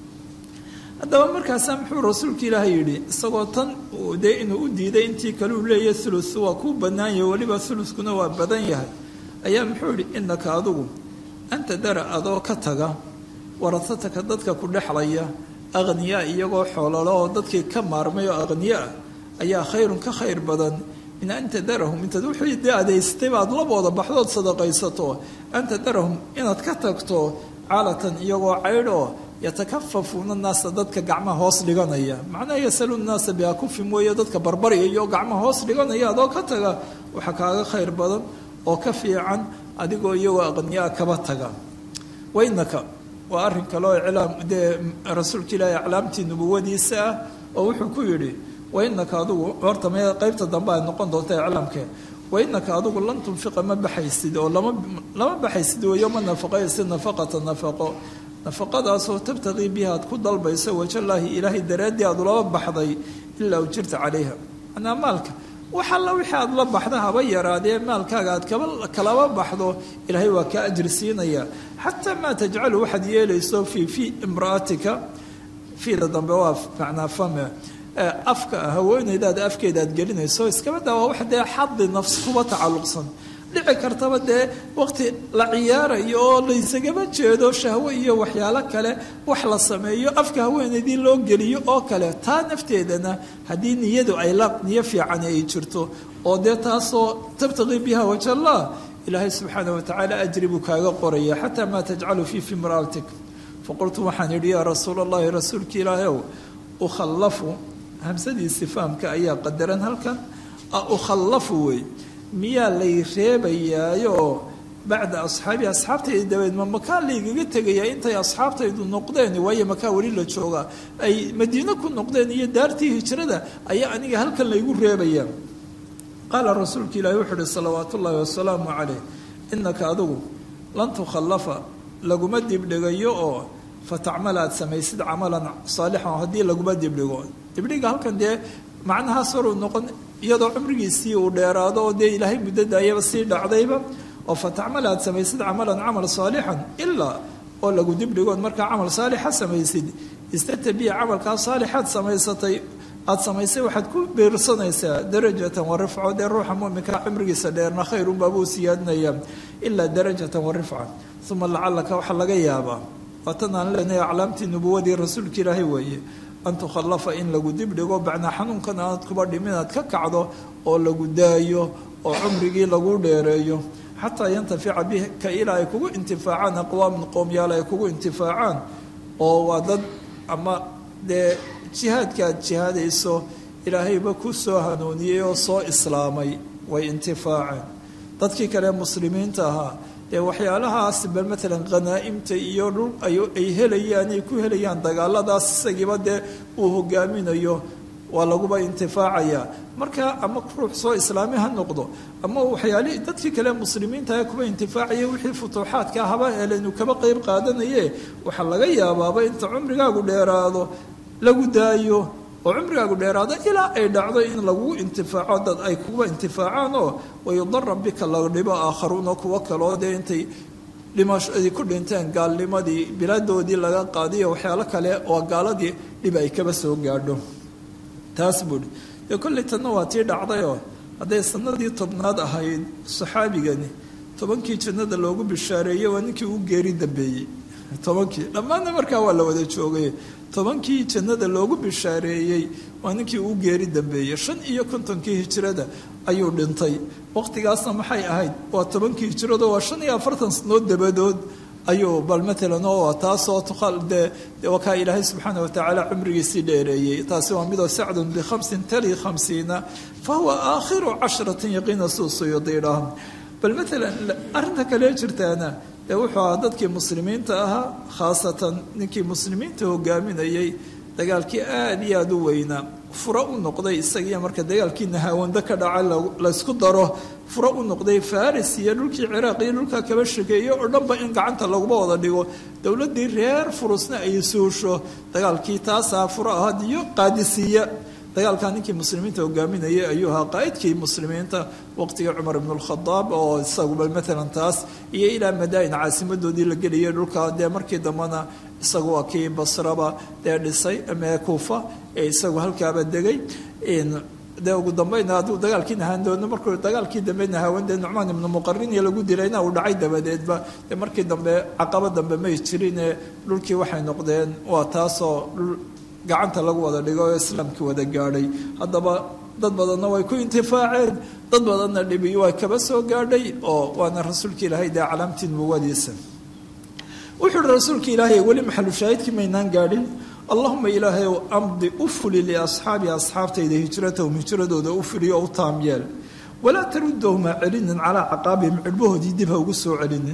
haddaba markaasaa muxuu rasuulka ilaahay yidhi isagoo tan dee inuu u diiday intii kale uu leeyahy thuluth waa kuu bannaan yahay weliba thuluthkuna waa badan yahay ayaa muxuu yidhi inaka adigu anta dara adoo ka taga warasataka dadka ku dhexlaya aqhniyaa iyagoo xoololo oo dadkii ka maarmay oo aqhniyaa ayaa khayrun ka khayr badan min an tadarahum intaad wixii dee adeystay baad labooda baxdood sadaqaysato an tadarahum inaad ka tagto caalatan iyagoo caydhoo yatakafafuuna naasa dadka gacmaha hoos dhiganaya macnaha yasaluun naasa biakufi mooye dadka barbarya iyo gacmaha hoos dhiganaya adoo ka taga waxaa kaaga khayr badan oo ka fiican adigoo iyagoo aqniyaa kaba taga waynaka waa arrin kaleo iclaam dee rasuulka ilaahi aclaamtii nubuwadiisa ah oo wuxuu ku yidhi wainaka adigu horta me qeybta dambe ay noqon doonta iclaamke wainaka adigu lan tunfiqa ma baxaysid oo lama lama baxaysid weeyo ma nafaqaysid nafaqata nafaqo nafaqadaasoo tabtaqii biha aad ku dalbayso wajallaahi ilaahay daraaddii aad ulaba baxday ilaa ujirta calayha manaa maalka wax alla wixii aad la baxda haba yaraadee maalkaaga aad kaba kalaba baxdo ilaahay waa ka ajri siinaya xataa maa tajcalu waxaad yeelayso fii fii imra'atika fiida dambe waa macnaa fame afka haweeneydaada afkeeda aad gelinayso iskaba daa waa wax dee xadi nafs kuba tacalluqsan dhici kartaba dee waqti la ciyaarayo oo laysagama jeedo shahwo iyo waxyaalo kale wax la sameeyo afka haweeneydii loo geliyo oo kale taa nafteedana haddii niyadu ay la niyo fiican ay jirto oo dee taasoo tabtaqii biha wajallah ilaahay subxaana watacaala ajri buu kaaga qoraya xataa maa tajcalu fii fi mraatik faqultu waxaan idhi yaa rasuul allahi rasuulka ilaahow ukhallafu hamsadii sifaamka ayaa qadaran halkan ukhallafu wey miyaa lay reebayaayo bacda asxaabi asxaabtayda dabeed ma makaa laygaga tegayaa intay asxaabtaydu noqdeen waayo makaa weli la joogaa ay madiino ku noqdeen iyo daartii hijrada ayaa aniga halkan laygu reebaya qaala rasuulka ilaahi wuxuu uhi salawaat ullaahi wasalaamu caleyh inaka adigu lan tukhallafa laguma dibdhigayo oo fatacmal aad samaysid camalan saalixan haddii laguma dibdhigo dibdhiga halkan dee macnahaas horuu noqon iyadoo cumrigiisii uu dheeraado oo dee ilaahay muddadaayaba sii dhacdayba oo fatacmal aad samaysid camalan camal saalixan ilaa oo lagu dibdhigood markaa camal saalixa samaysid istatabiya camalkaa saalixaad samaysatay aada samaysay waxaad ku beersanaysaa darajatan wa rifco dee ruuxa muminka cumrigiisa dheerna khayrunbaabuu siyaadinaya ilaa darajatan wa rifca uma lacalaka waxaa laga yaabaa waatan aan leenahay aclaamtii nubuwadii rasuulka ilaahay weeye an tukhallafa in lagu dibdhigo bacnaa xanuunkan aad kuba dhimin aad ka kacdo oo lagu daayo oo cumrigii lagu dheereeyo xataa yantafica bika ilaa ay kugu intifaacaan aqwaamin qoomyaal ay kugu intifaacaan oo waa dad ama dee jihaadka aad jihaadayso ilaahayba ku soo hanuuniyey oo soo islaamay way intifaaceen dadkii kale muslimiinta ahaa dee waxyaalahaas bal maalan khanaa'imta iyo dhul ay helayaan ay ku helayaan dagaaladaas isagiiba dee uu hogaaminayo waa laguba intifaacayaa marka ama ruux soo islaami ha noqdo ama waxyaalihi dadkii kale muslimiinta ee kuba intifaacaya wixii futuuxaadka haba helenu kaba qeyb qaadanaye waxaa laga yaabaaba inta cumrigaagu dheeraado lagu daayo oo cumrigaagu dheeraado ilaa ay dhacdo in lagugu intifaaco dad ay kuba intifaacaan oo wayudarab bika la dhibo aakharuuna kuwo kaloo dee intay dhimashadii ku dhinteen gaalnimadii bilaadoodii laga qaadiyo waxyaalo kale oo gaaladii dhib ay kaba soo gaadho taas buuhi dee kolley tanna waa tii dhacdayoo hadday sanadii tobnaad ahayd saxaabigani tobankii jannada loogu bishaareeyey waa ninkii u geeri dambeeyey tobankii dhammaanna markaa waa la wada joogay tobankii jannada loogu bishaareeyey waa ninkii uu geeri dambeeyey shan iyo kontonkii hijrada ayuu dhintay waqtigaasna maxay ahayd waa tobankii hijrado waa shan iyo afartan sanood dabadood ayuu bal maalan oo taasoo de wakaa ilaahay subxaana watacaala cumrigiisii dheereeyey taasi waa midoo sacdun bikhamsin tali khamsiina fa huwa aakhiru cashratin yaqiina suu suyuudi idhaah bal maalan arrinta kale jirtaana dee wuxuu ahaa dadkii muslimiinta ahaa khaasatan ninkii muslimiinta hogaaminayey dagaalkii aada iyo aada u weynaa furo u noqday isagiiyo marka dagaalkii nahaawando ka dhaca laysku daro furo u noqday faris iyo dhulkii ciraaq iyo dhulkaa kaba shakeeyo oo dhanba in gacanta laguma wada dhigo dowladdii reer furusna ay suusho dagaalkii taasaa furo ahaad iyo qaadisiiya dagaalkaa ninkii muslimiinta hogaaminayay ayuu ahaa qaa'idkii muslimiinta waqtigii cumar ibn lkhadaab oo isagu bal maalan taas iyo ilaa madaa'in caasimadoodii la geliyay dhulkaa dee markii dambena isagu waa kii basraba dee dhisay ama kuufa ee isagu halkaaba degay dee ugu dambayna hadduu dagaalkii nahaandoono markuu dagaalkii dambe nahaawande nucmaan ibnu muqariniya lagu dilayna uu dhacay dabadeedba dee markii dambe caqabo dambe may jirine dhulkii waxay noqdeen waa taasoo dhul gacanta lagu wada dhigo oo islaamkii wada gaadhay haddaba dad badanna way ku intifaaceen dad badanna dhibi waa kaba soo gaadhay oo waana rasuulka ilaahay dee calaamtii nubuwadiisa wuxuu uhi rasuulka ilaahay weli maxalu shaahidkii maynaan gaadhin allahuma ilaahay ow amdi u fuli liasxaabi asxaabtayda hijratahum hijradooda u fuliyo o u taam yeel walaa tarudahum ha celinin calaa caqaabihim cidhbahoodii dib ha ugu soo celinin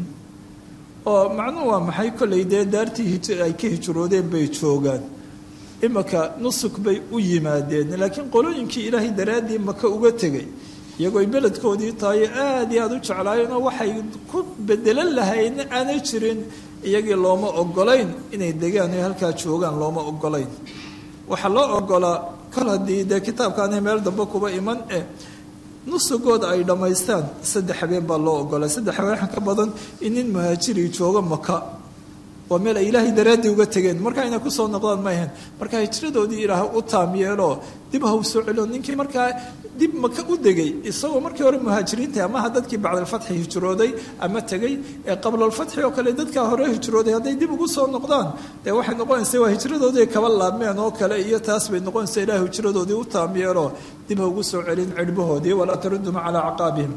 oo macnuhu waa maxay kollay dee daartii ay ka hijroodeen bay joogaan imaka nusuk bay u yimaadeen laakiin qolooyinkii ilaahay daraaddii maka uga tegay iyagooy beledkoodii tahay aada iyo aada u jeclaayeenoo waxay ku bedelan lahayn aanay jirin iyagii looma ogolayn inay degaan o halkaa joogaan looma ogolayn waxaa loo ogolaa kol haddii dee kitaabkaani meel dambe kuba iman eh nusugooda ay dhammaystaan saddex habeen baa loo ogolaa saddex habeen ka badan in nin muhaajiri joogo maka waa meel ay ilaahay daraaddii uga tegeen markaa inay kusoo noqdaan ma ahayn marka hijradoodii ilaah u taam yeelo dib ha u soo celiyo ninkii markaa dib maka u degay isagoo markii hore muhaajiriinta amaha dadkii bacdalfatxi hijrooday ama tegey ee qablalfatxi oo kale dadkaa hore hijrooday hadday dib ugu soo noqdaan dee waxay noqonaysa waa hijradoodii kaba laabmeen oo kale iyo taas bay noqonaysa ilaah hijradoodii u taam yeelo dib ha ugu soo celin cirhbahoodii walaa tarudum calaa caqaabihim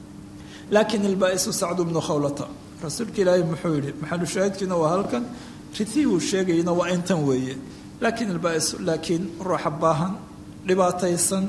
laakin ilbaa'isu sacdu bnu khawlata rasuulka ilaahay muxuu yihi maxalu shaahidkiina waa halkan ritii uu sheegayna waa intan weeye laakiin albaa'isu laakiin ruuxa baahan dhibaataysan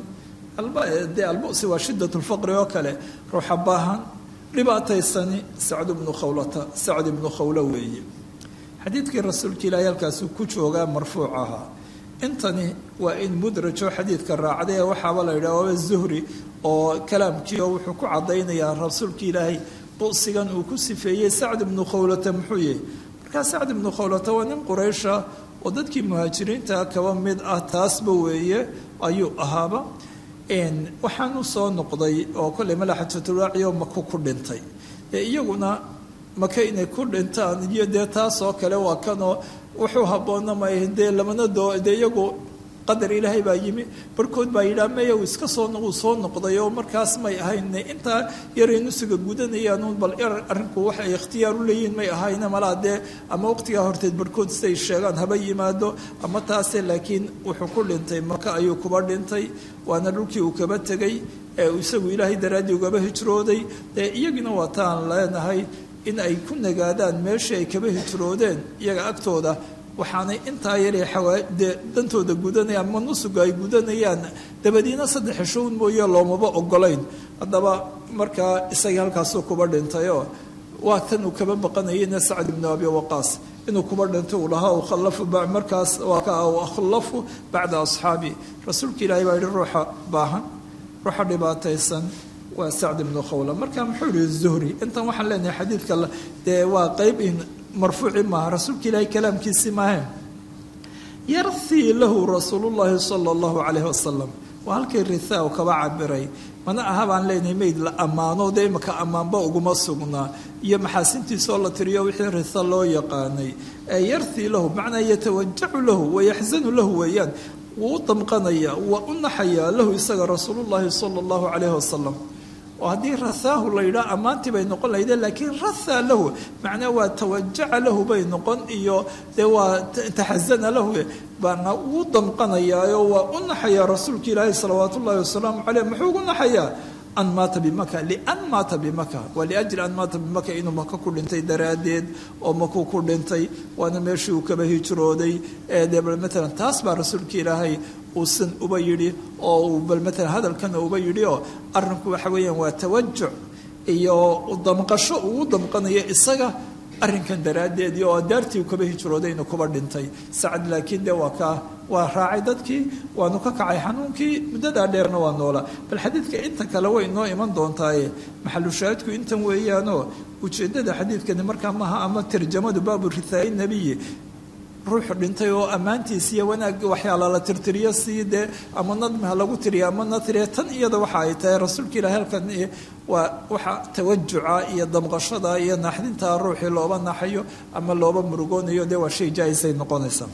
dee albusi waa shidat lfaqri oo kale ruuxa baahan dhibaataysani sacdu bnu khawlata sacd ibnu khawlo weeye xadiidkii rasuulka ilaahay halkaasuu ku joogaa marfuuc ahaa intani waa in mudrajo xadiidka raacday ee waxaaba la yidhaha waaba zuhri oo kalaamkiio wuxuu ku caddaynayaa rasuulka ilaahay busigan uu ku sifeeyey sacd ibnu khawlata muxuu yahay markaa sacd ibnu khawlata waa nin quraysha oo dadkii muhaajiriinta kaba mid ah taasba weeye ayuu ahaaba waxaanu soo noqday oo kolley malaxatutulaaciyo maku ku dhintay dee iyaguna maka inay ku dhintaan iyo dee taasoo kale waa kanoo wuxuu habboonna may dee lamana doo dee iyagu qadar ilaahay baa yimi barhkood baa yidhaha maya uu iska soo uu soo noqday oo markaas may ahayn intaa yaray nusuga gudanayaan bal arrinku waxay ikhtiyaar u leeyihin may ahayna malaa dee ama waqtigaa horteed barhkood siday sheegaan haba yimaado ama taase laakiin wuxuu ku dhintay maka ayuu kuba dhintay waana dhulkii uu kaba tegay ee isagu ilaahay daraaddii ugaba hijrooday dee iyagina waa taan leenahay in ay ku nagaadaan meeshii ay kaba hijroodeen iyaga agtooda waxaanay intaa yaray xawaade dantooda gudanayaan ma nusuga ay gudanayaan dabadiina saddex xeshown mooye loomaba ogolayn haddaba markaa isagii halkaasuu kuba dhintayoo waa tan uu kaba baqanayayna sacd ibnu abi waqaas inuu kuba dhintay uu lahaa ukhallafu markaas waa ka akhallafu bacda asxaabi rasuulka ilaahay baa yihi ruuxa baahan ruuxa dhibaataysan waa sacd ibnu khawla marka muxuu yihi zuhri intan waxaan leenahay xadiidka dee waa qeyb in marfuuci maaha rasuulka ilaahay kalaamkiisi maahe yarthii lahu rasuulu llaahi sala allahu calayhi wasalam waa halkii rithaa kaba cabiray mana aha baan leenahay mayd la ammaano dee imaka ammaanba uguma sugnaa iyo maxaasintiisoo la tiriyo wixii ritha loo yaqaanay ee yarthii lahu macnaa yatawajacu lahu wayaxzanu lahu weeyaan wuu u damqanayaa waa u naxayaa lahu isaga rasuulu llaahi sala allahu calayhi wasalam oo haddii rathaahu la yidhaha ammaantii bay noqon lahayde laakiin rathaa lahu macnaa waa tawajaca lahu bay noqon iyo dee waa taxasana lahu baana uu damqanayaayo waa u naxayaa rasuulka ilaahi salawaat ullahi wasalaamu caleyh muxuu ugu naxayaa an maata bimaka lian maata bimaka waa liajli an maata bimaka inuu maka ku dhintay daraaddeed oo makuu ku dhintay waana meeshii uu kaba hijrooday dee bal maalan taas baa rasuulka ilaahay uusan uba yidhi oo uu bal maalan hadalkana uba yidhi oo arrinku waxa weeyaan waa tawajuc iyo damqasho uu u damqanayo isaga arrinkan daraaddeed iyo daartii uu kaba hijroodayna kuba dhintay sacad laakiin dee waa kaa waa raacay dadkii waanu ka kacay xanuunkii muddadaa dheerna waa noolaa bal xadiidka inta kale way inoo iman doontaaye maxalushaahidku intan weeyaanoo ujeeddada xadiidkani markaa maaha ama tarjamadu baabu rithaai nebiyi ruuxu dhintay oo ammaantiis iyo wanaag waxyaala la tirtiriyo sii dee ama nadmiha lagu tiriya ama natriya tan iyada waxa ay tahay rasuulka ilahi halkan waa waxa tawajuca iyo damqashada iyo naxdinta ruuxii looba naxayo ama looba murugoonayo dee waa shay jaa-isay noqonaysaa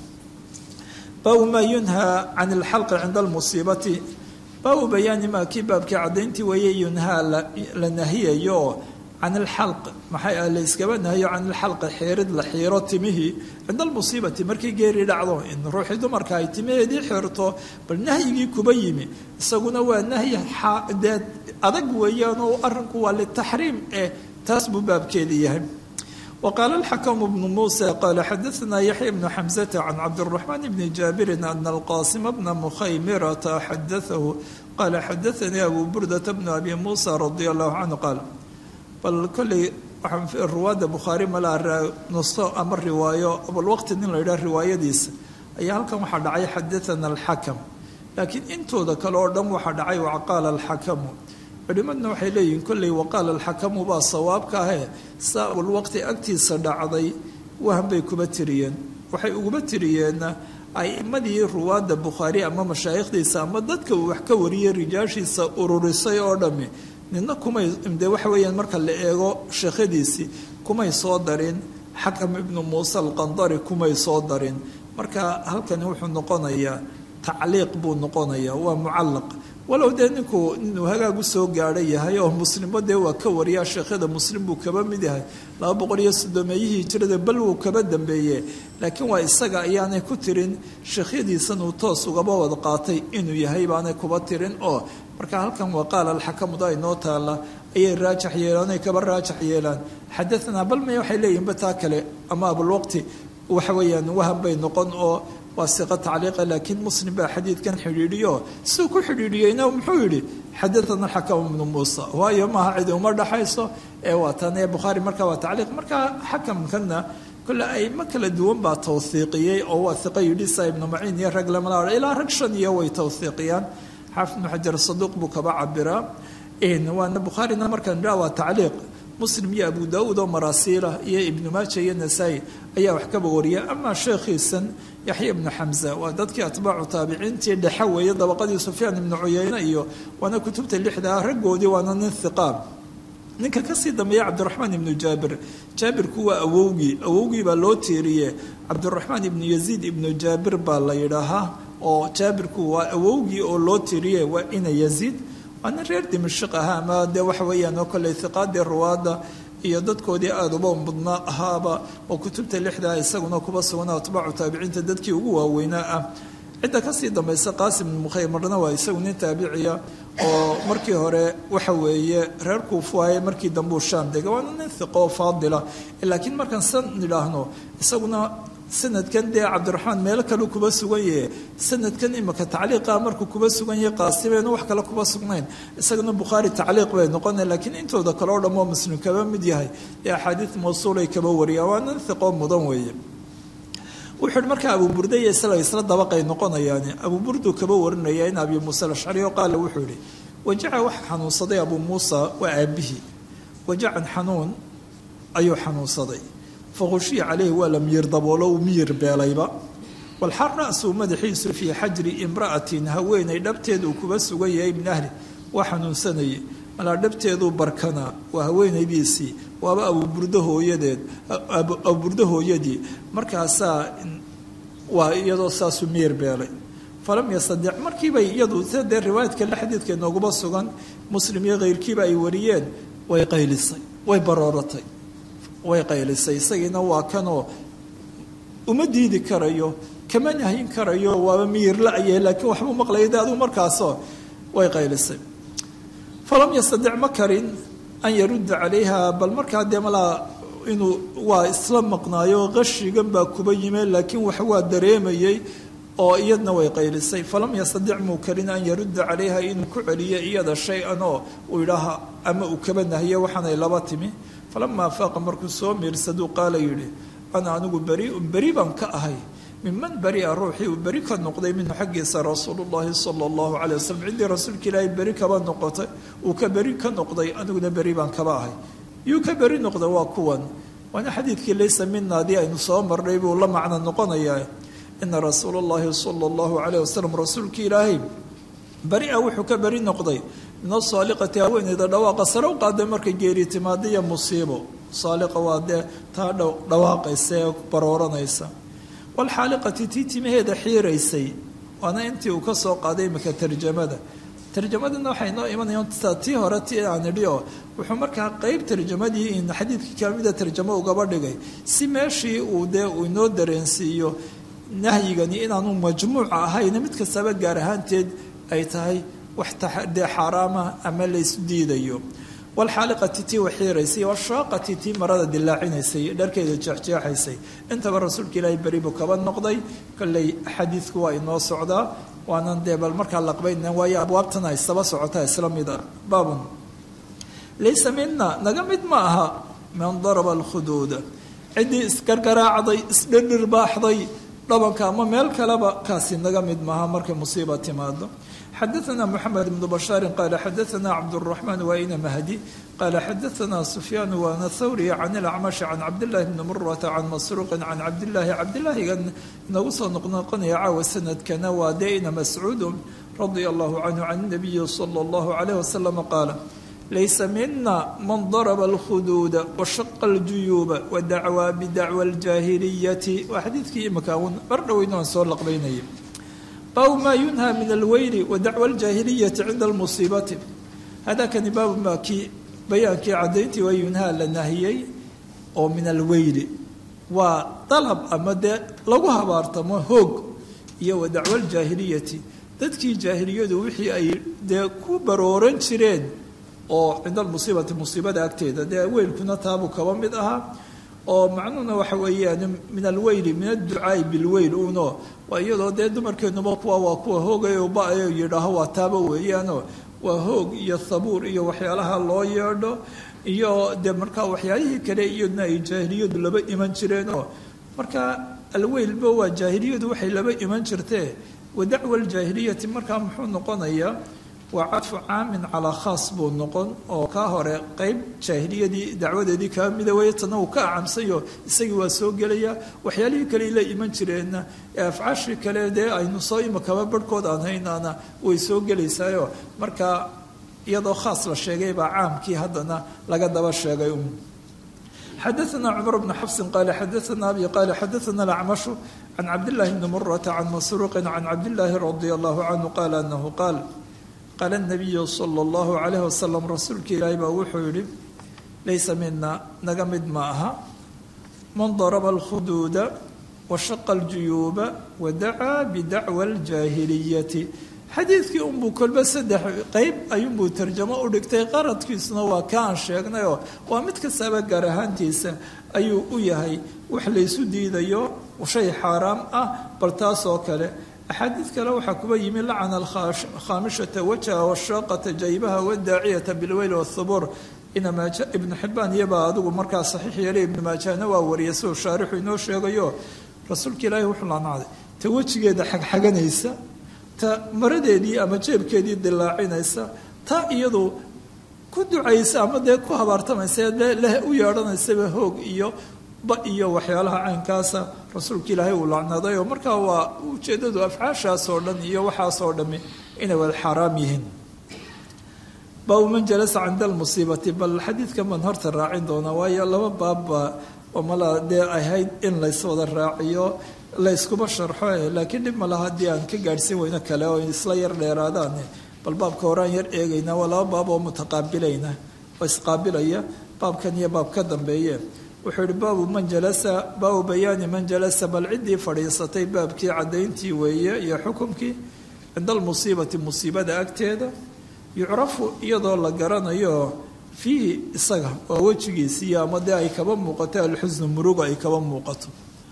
baabu maa yunhaa can ilxalqi cinda almusiibati baabu bayaani maa kii baabkii caddayntii weeye yunhaa la nahiyayo can ilxalq maxay ah la yskaba nahayo can ilxalqi xiirid la xiiro timihii cinda almusiibati markii geeri dhacdo in ruuxii dumarka ay timaheedii xirto bal nahyigii kuba yimi isaguna waa nahyi dee adag weeyaan oo arrinku waa litaxriim eh taas buu baabkeedii yahay وqال الحكم بن موسى قال xdثna يحيى بن حمزة عن cبدالرحمن بن جابر أن القاسم بن مخيمرة xdثه qال xdثnي أبو بردة بن أبي موسى رضي الله عنه قال bal kolley waxaa ruwaadda bukhaari malaa nuso ama riwaayo bal waqti nin la yidhaha riwaayadiisa ayaa halkan waxaa dhacay xadathana alxakam laakiin intooda kale oo dhan waxaa dhacay waqaala alxakamu culimadna waxay leeyihiin kolley waqaala alxakamu baa sawaabka ahee saabul waqti agtiisa dhacday wahan bay kuba tiriyeen waxay uguba tiriyeenna aimadii ruwaadda bukhaari ama mashaayikhdiisa ama dadka uu wax ka wariyey rijaashiisa ururisay oo dhammi nina kumay dee waxa weeyaan marka la eego sheekhadiisii kumay soo darin xakam ibnu muuse alqandari kumay soo darin marka halkani wuxuu noqonayaa tacliiq buu noqonayaa waa mucallaq walow dee ninku inuu hagaag u soo gaadho yahay oo muslimbo dee waa ka wariyaa sheekhada muslim buu kaba mid yahay laba boqol iyo soddomeeyihii jirada bal wuu kaba dambeeye laakiin waa isaga ayaanay ku tirin sheekhyadiisan uu toos ugaba wada qaatay inuu yahay baanay kuba tirin oo marka halkan waa qaala alxakamuda inoo taalla ayay raajax yeelaan ay kaba raajax yeelaan xadaanaa bal may waxay leeyihinba taa kale ama abulwaqti waxa weeyaan waham bay noqon oo waa siqa tacliiqa laakiin muslim baa xadiidkan xidhiidhiyo siduu ku xidhiidhiyeyna muxuu yidhi xadaana xakam ibnu muusa waayo maaha cidi uma dhaxayso ee waa tan ee bukhaari marka waa tacliiq marka xakamkanna kole aimo kala duwan baa tawhiiqiyey oo waa iqa yidhi sa ibnu maciin iyo rag lamala ilaa rag shan iyo way tawhiiqiyaan xaafid ibnu xajar saduuq buu kaba cabiraa waana bukhaarina markaan idhaa waa tacliiq muslim iyo abu daauud oo maraasiila iyo ibnu maaja iyo nasaa-i ayaa wax kaba wariya amaa sheekhiisan yaxya ibnu xamza waa dadkii atbaacu taabiciintii dhexe weeye dabaqadii sufyaan ibnu cuyeyne iyo waana kutubta lixdaa raggoodii waana nin hiqaab ninka kasii dambeeya cabdiraxmaan ibnu jaabir jaabirku waa awowgii awowgii baa loo tiiriye cabdiraxmaan ibnu yaziid ibnu jaabir baa la yidhaahaa oo jaabirku waa awowgii oo loo tiiriye waa ina yaziid waa nin reer dimashik ahaa ama dee waxa weeyaan oo kale hiqaadii ruwaadda iyo dadkoodii aada uba mudnaa ahaaba oo kutubta lixdaa isaguna kuba sugan atbaacu taabiciinta dadkii ugu waaweynaa ah cidda kasii dambaysa qaasim ibn mukhaymarna waa isagu nin taabiciya oo markii hore waxa weeye reer kuufuaye markii dambuu shaam dega waana nin hiqo oo faadila laakiin markaan san nidhaahno isaguna sanadkan dee cabdiraxmaan meelo kale kuba sugan yahe sanadkan imika tacliiqa markuu kuba sugan yahay qaasimeenu wax kale kuba sugnayn isagana bukhaari tacliiq bay noqona laakiin intooda kale o dhamoo muslim kaba mid yahay ee axaadiid mawsuulay kaba wariyaan waa nin hiqoo mudan weeye wuxuu hi markaa abu burda iyo isla isla dabaqay noqonayaani abu burduu kaba warinaya in abi muuse alashcari oo qaale wuxuu yihi wajaca waxa xanuunsaday abu muusa waa aabihii wajacan xanuun ayuu xanuunsaday fakhushiya caleyhi waa la miyir daboolo uu miyir beelayba walxar ra-suu madaxiisu fii xajri imra'atin haweenay dhabteed uu kuba sugan yahay min ahli waa xanuunsanayay malaa dhabteeduu barkanaa waa haweenaydiisii waaba abuburdo hooyadeed abuburdo hooyadii markaasaa waa iyadoo saasuu miyir beelay falam yastadic markiibay iyadu sida dee riwaayadka le xadiidka inooguma sugan muslim iyo keyrkiiba ay wariyeen way qaylisay way barooratay way qaylisay isagiina waa kanoo uma diidi karayo kama nahyin karayo waaba miyir la-yahay laakiin waxbuu maqlayay de aduu markaasoo way qaylisay falam yastadic ma karin an yarudda calayha bal markaa dee malaa inuu waa isla maqnaayo qashigan baa kuba yime laakiin wax waa dareemayey oo iyadna way qaylisay falam yastadic muu karin an yarudda calayha inuu ku celiyo iyada shay-an oo uu idhaaha ama uu kaba nahiyo waxaanay laba timi falamaa faaqa markuu soo miirsaduu qaala yidhi ana anigu beriun beri baan ka ahay minman beria ruuxii uu beri ka noqday minhu xaggiisa rasuulu llahi sala allahu calay wasalam ciddii rasuulka ilaahay beri kaba noqotay uu ka beri ka noqday aniguna beri baan kaba ahay yuu ka beri noqda waa kuwan waana xadiidkii laysa mina haddii aynu soo marnay buu la macno noqonayaa ina rasuula llahi sala allahu calayh wasalam rasuulkii ilaahay beri-a wuxuu ka beri noqday min asaaliqati haweeneyda dhawaaqa sare u qaaday markay geeri timaadiya musiibo saaliqa waa dee taa dhawaaqaysa ee barooranaysa walxaaliqati tii timaheeda xiiraysay waana intii uu ka soo qaaday imika tarjamada tarjamadana waxay noo imanayaan tii hore ti aan idhi oo wuxuu markaa qeyb tarjamadii in xadiidkii kamida tarjamo ugaba dhigay si meeshii uu dee uu inoo dareensiiyo nahyigani inaanu majmuuca ahayn mid kastaba gaar ahaanteed ay tahay wax dee xaaraama ama laysu diidayo walxaaliqati tii waxiiraysay washaaqati tii marada dilaacinaysay dharkeeda jeexjeexaysay intaba rasuulka ilaahay beri buu kaba noqday kolley xadiidku waa inoo socdaa waanan dee bal markaa laqbayna waayo abwaabtana isaba socotaa isla mid ah baabun laysa mina naga mid ma aha man daraba alkhuduuda ciddii isgargaraacday isdhirdhir baaxday dhabanka ama meel kaleba kaasi naga mid maaha markay musiiba timaado xadaثna mحamed بن bشhاar qال xadaثna cabdالرحمن waina mahdi qال xadaثna سfyaan wana thawri can الأcmaشh can cabdالlahi bni murata can masruuqi can cabdالlahi cabdilaahigan inagu soo noqnoqonaya caawa sanadkana waa deina mascuud radia الlahu canhu can الnabiyi slى الlahu عalيه waslm qaala laysa mina man daraba alkhuduuda washaqa aljuyuuba wadacwaa bidacwa aljaahiliyati waa xadiidkii imika mar dhoweyna aan soo laqbaynaya baabu maa yunhaa min alweyli wa dacwa aljaahiliyati cinda almusiibati hadakani baabu maa kii bayaankii caddayntii waa yunhaa la nahiyey oo min alweyli waa dalab ama dee lagu habaartamo hoog iyo wa dacwa aljaahiliyati dadkii jaahiliyadu wixii ay dee ku barooran jireen oo cinda almusiibati musiibada agteeda dee weylkuna taabuu kaba mid ahaa oo macnuhuna waxa weeyaan min alweyli min adducaai bilweyl uno waa iyadoo dee dumarkeenuba kuwa waa kuwa hoogayo ba-ayo yidhaaho waa taaba weeyaano waa hoog iyo thabuur iyo waxyaalaha loo yeedho iyo dee markaa waxyaalihii kale iyaduna ay jaahiliyadu laba iman jireenoo marka alweylba waa jaahiliyadu waxay laba iman jirtee wadacwa aljaahiliyati markaa muxuu noqonayaa waa cadfu caamin calaa khaas buu noqon oo kaa hore qeyb jaahiliyadii dacwadeedii kaa mida weeye tana uu ka acamsayo isagii waa soo gelaya waxyaalihii kale la iman jireenna ee afcaashii kale dee aynu soo imakaba barhkood aan haynaana way soo gelaysaayo marka iyadoo khaas la sheegay baa caamkii haddana laga daba sheegay un xadaثna cmar bn xafsi qaala xadaثna abi qaala xadaثna acmashu can cabdillaahi bni murata can masruuqin can cabdillaahi radi allahu canhu qaala anahu qaal qaala nabiyu sala allahu calayh wasalam rasuulka ilaahi baa wuxuu yidhi laysa mina naga mid ma aha man daraba alkhuduuda washaqa aljuyuuba wadacaa bidacwa aljaahiliyati xadiidkii unbuu kolba saddex qeyb ayuunbuu tarjamo u dhigtay qaradkiisuna waa ka aan sheegnayoo waa mid kastaba gaar ahaantiisa ayuu u yahay wax laysu diidayo shay xaaraam ah bal taas oo kale axaadiid kale waxaa kuba yimi lacana alkhaamishata wajha washaaqata jaybaha wadaaciyata bilweyl wathubuur inamaaja ibnu xibaan iyabaa adigu markaa saxiix yeelay ibnu maajahna waa wariyay siduu shaarixu inoo sheegayo rasuulka ilaahi wuxuu laanacday ta wejigeeda xagxaganaysa ta maradeedii ama jeebkeedii dilaacinaysa ta iyadu ku ducaysa ama dee ku habaartamaysa dee leh u yeedhanaysaba hoog iyo ba iyo waxyaalaha caynkaasa rasuulka ilaahay uu lacnaday oo markaa waa ujeeddadu afcaashaas oo dhan iyo waxaas oo dhami inay wada xaaraam yihiin baabu man jalasa cinda almusiibati bal xadiidkan baan horta raacin doonaa waayo laba baabba oo mala dee ahayd in layswada raaciyo layskuma sharxo laakiin dhib malaha haddii aan ka gaadhsiin weyno kale oo isla yar dheeraadaan bal baabka horaan yar eegaynaa waa laba baab oo mutaqaabilayna oo isqaabilaya baabkan iyo baab ka dambeeye wuxuu yihi baabu man jalasa baabu bayaani man jalasa bal ciddii fadhiisatay baabkii caddayntii weeye iyo xukumkii cinda almusiibati musiibada agteeda yucrafu iyadoo la garanayo fiihi isaga oo wejigiisiiyo ama dee ay kaba muuqato alxusnu muruga ay kaba muuqato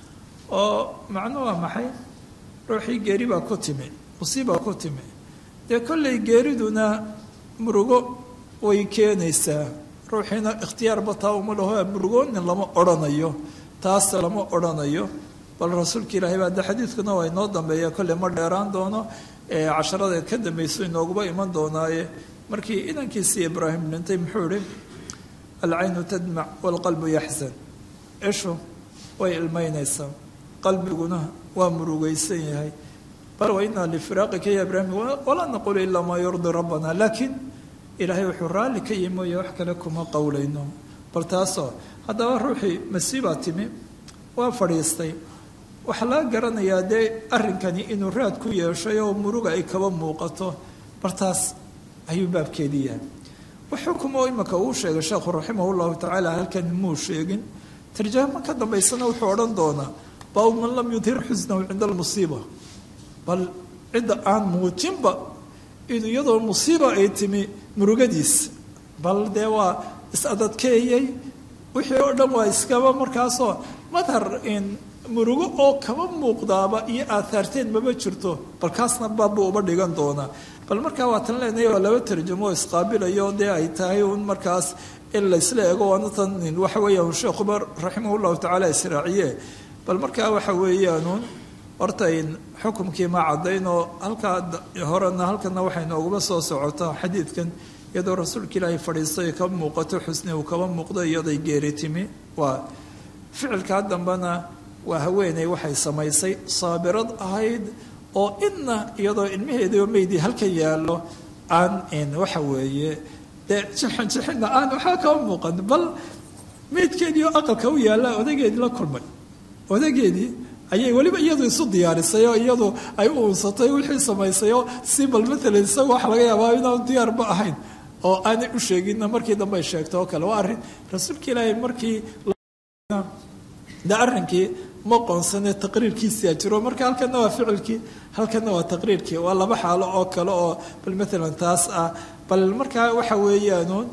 oo macnu waa maxay ruuxii geeri baa ku timi musiiba ku timi dee kollay geeriduna murugo way keenaysaa ruuxiina ikhtiyaarba taa uma laho murugoonin lama odhanayo taas lama odhanayo bal rasuulka ilaahay baa de xadiidkuna waa inoo dambeeya kolley ma dheeraan doono casharada ka dambayso inooguba iman doonaaye markii inankiisii ibraahim dhintay muxuu ihi alcaynu tadmac waalqalbu yaxsan ishu way ilmaynaysaa qalbiguna waa murugaysan yahay bal wa inaa lifiraaqika ya ibraahim walaa naqulu ilaa maa yurdi rabbana laakiin ilaahay wuxuu raalli ka yihi mooye wax kale kuma qowlayno bal taasoo haddaba ruuxii masiibaa timi waa fadhiistay waxaa laga garanayaa dee arrinkani inuu raad ku yeeshay oo muruga ay kaba muuqato bartaas ayuu baabkeedii yahay wax xukumoo imika uu sheegay sheekhu raximah llahu tacaala halkan muu sheegin tarjamo ka dambaysana wuxuu odhan doonaa baabu man lam yudhir xusnahu cinda almusiiba bal cidda aan muujinba inuu iyadoo musiiba ay timi murugadiis bal dee waa is-adadkeeyey wixii oo dhan waa iskaba markaasoo madhar in murugo oo kaba muuqdaaba iyo aathaarteed maba jirto bal kaasna baabbuu uba dhigan doonaa bal markaa waa tan leenahay waa laba tarjamo oo isqaabilayo dee ay tahay un markaas in laysla eego waana tan waxa weeyaan sheekhuba raximah llahu tacaala israaciye bal markaa waxa weeyaanuun horta in xukumkii ma caddayn oo halkaa horena halkana waxay nooguba soo socotaa xadiidkan iyadoo rasuulka ilaahay fadhiistay ka muuqato xusni uu kaba muuqdo iyaday geeri timi waa ficilkaa dambena waa haweeney waxay samaysay saabirad ahayd oo idna iyadoo ilmaheediioo meydii halkan yaallo aan in waxa weeye dee jixin jixinna aan waxaa kama muuqan bal meydkeediio aqalka u yaalla odageedii la kulmay odageedii ayay weliba iyadu isu diyaarisay oo iyadu ay u unsatay wixii samaysay oo si bal maalan isaga waxa laga yaabaa inaanu diyaarba ahayn oo aanay u sheeginna markii dambe ay sheegto oo kale waa arrin rasuulka ilaahay markii de arrinkii ma qoonsane taqriirkiisia jiro marka halkana waa ficilkii halkana waa taqriirkii waa laba xaalo oo kale oo bal maalan taas ah bal markaa waxa weeyaanuun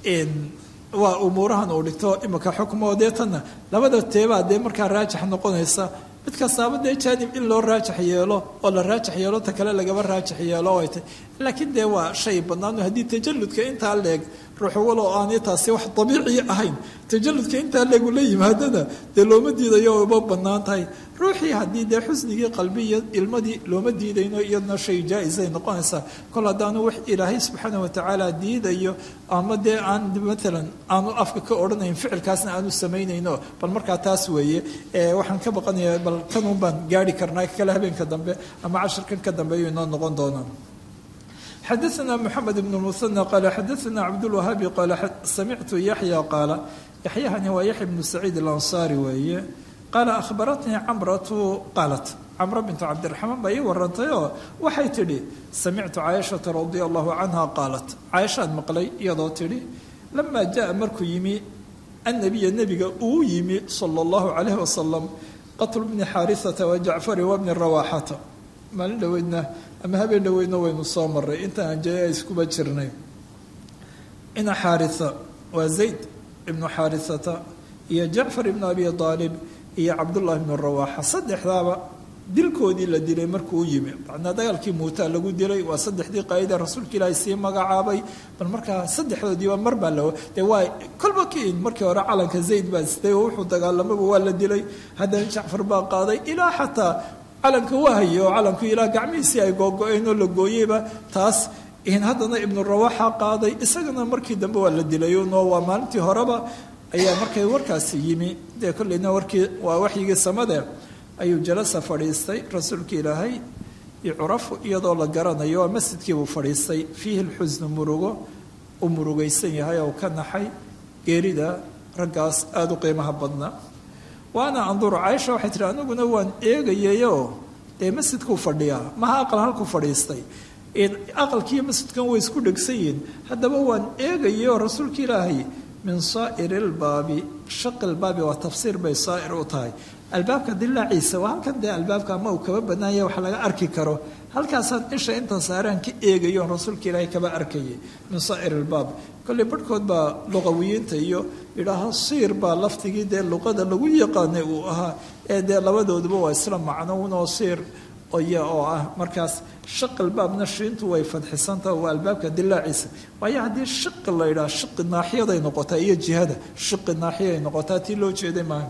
waa umuurahan uu dhigto imika xukmoo dee tanna labada teebaa dee markaa raajix noqonaysa mid kastaaba dee jaanib in loo raajax yeelo oo la raajax yeelo ta kale lagaba raajax yeelo ay tay laakiin dee waa shay bannaan haddii tajalludka intaa leeg ruuxu walow aanay taasi wax dabiici ahayn tajalludka intaa leegu la yimaadana dee looma diidayo uma bannaan tahay ruuxii haddii dee xusnigii qalbiya ilmadii looma diidayno iyadna shay jaa-isay noqonaysaa kol haddaanu wax ilaahay subxaana watacaala diidayo ama dee aan maalan aanu afka ka odhanayn ficilkaasna aanu samaynayno bal markaa taas weeye waxaan ka baqanayaa bal kanun baan gaari karnaa kale habeenka dambe ama cashirkan ka dambeeyo inoo noqon doonaan xadaثna mxamed bn musanى qaala xadaثna cabdاlwahaabi qaala samictu yaxya qaala yaxyahani waa yaxya bnu saciid alansaari weeye qaala ahbaratnii camratu qaalat camro bintu cabdiraxmaan baa ii warantay oo waxay tidhi samictu caaishata radia allahu canha qaalat caaishaad maqlay iyadoo tidhi lamaa jaءa markuu yimi annabiya nebiga uu yimi salى اllahu calayh wasalam qatlu bni xaarisata wa jacfari wa bni rawaaxata maalin dhaweydna ama habeen dhaweydna waynu soo maray inta aan jaya iskuba jirnay ina xaarisa waa zayd ibnu xaarisata iyo jacfar ibnu abi aalib iyo cabdullahi ibnu rawaaxa saddexdaaba dilkoodii la dilay markuu u yimi macnaa dagaalkii muutaa lagu dilay waa saddexdii qaa'ida rasuulka ilaahay sii magacaabay bal markaa saddexdoodiiba mar baa la dee waa kolba kiin markii hore calanka zayd baa sitay oo wuxuu dagaalamaba waa la dilay haddana jacfar baa qaaday ilaa xataa calanka waa haye oo calanku ilaa gacmihiisii ay googo-een oo la gooyeyba taas haddana ibnu rawaxa qaaday isagana markii dambe waa la dilay no waa maalintii horeba ayaa markay warkaasi yimi dee kolleyna warkii waa waxyigii samade ayuu jalasa fadhiistay rasuulka ilaahay yucrafu iyadoo la garanayo oo masjidkiibuu fadhiistay fiihi lxusnu murugo uu murugaysan yahay oo ka naxay geerida raggaas aada u qiimaha badnaa waana anduru caaisha waxay tihi aniguna waan eegayayoo dee masjidkuu fadhiyaa maha aqal halkuu fadhiistay aqalkiiyo masjidkan way isku dhegsan yihiin haddaba waan eegayay oo rasuulka ilaahay min saa'iri lbaabi shaqi lbaabi waa tafsiir bay saa'ir u tahay albaabka dilaaciisa waa halkan dee albaabka ama uu kaba banaanya wax laga arki karo halkaasaan isha intan saaraan ka eegayo on rasuulka ilaahay kaba arkayay min saa'ir lbaab kolley barhkood baa luqawiyiinta iyo yidhaaho siir baa laftigii dee luqada lagu yaqaanay uu ahaa ee dee labadooduba waa isla macno unoo siir oya oo ah markaas shaqi lbaabna shiintu way fadxisantaha waa albaabka dilaaciisa waayo haddii shaqi la yidhaha shaqi naaxiyaday noqotaa iyo jihada shaqi naaxiyaday noqotaa tii loo jeeday maaha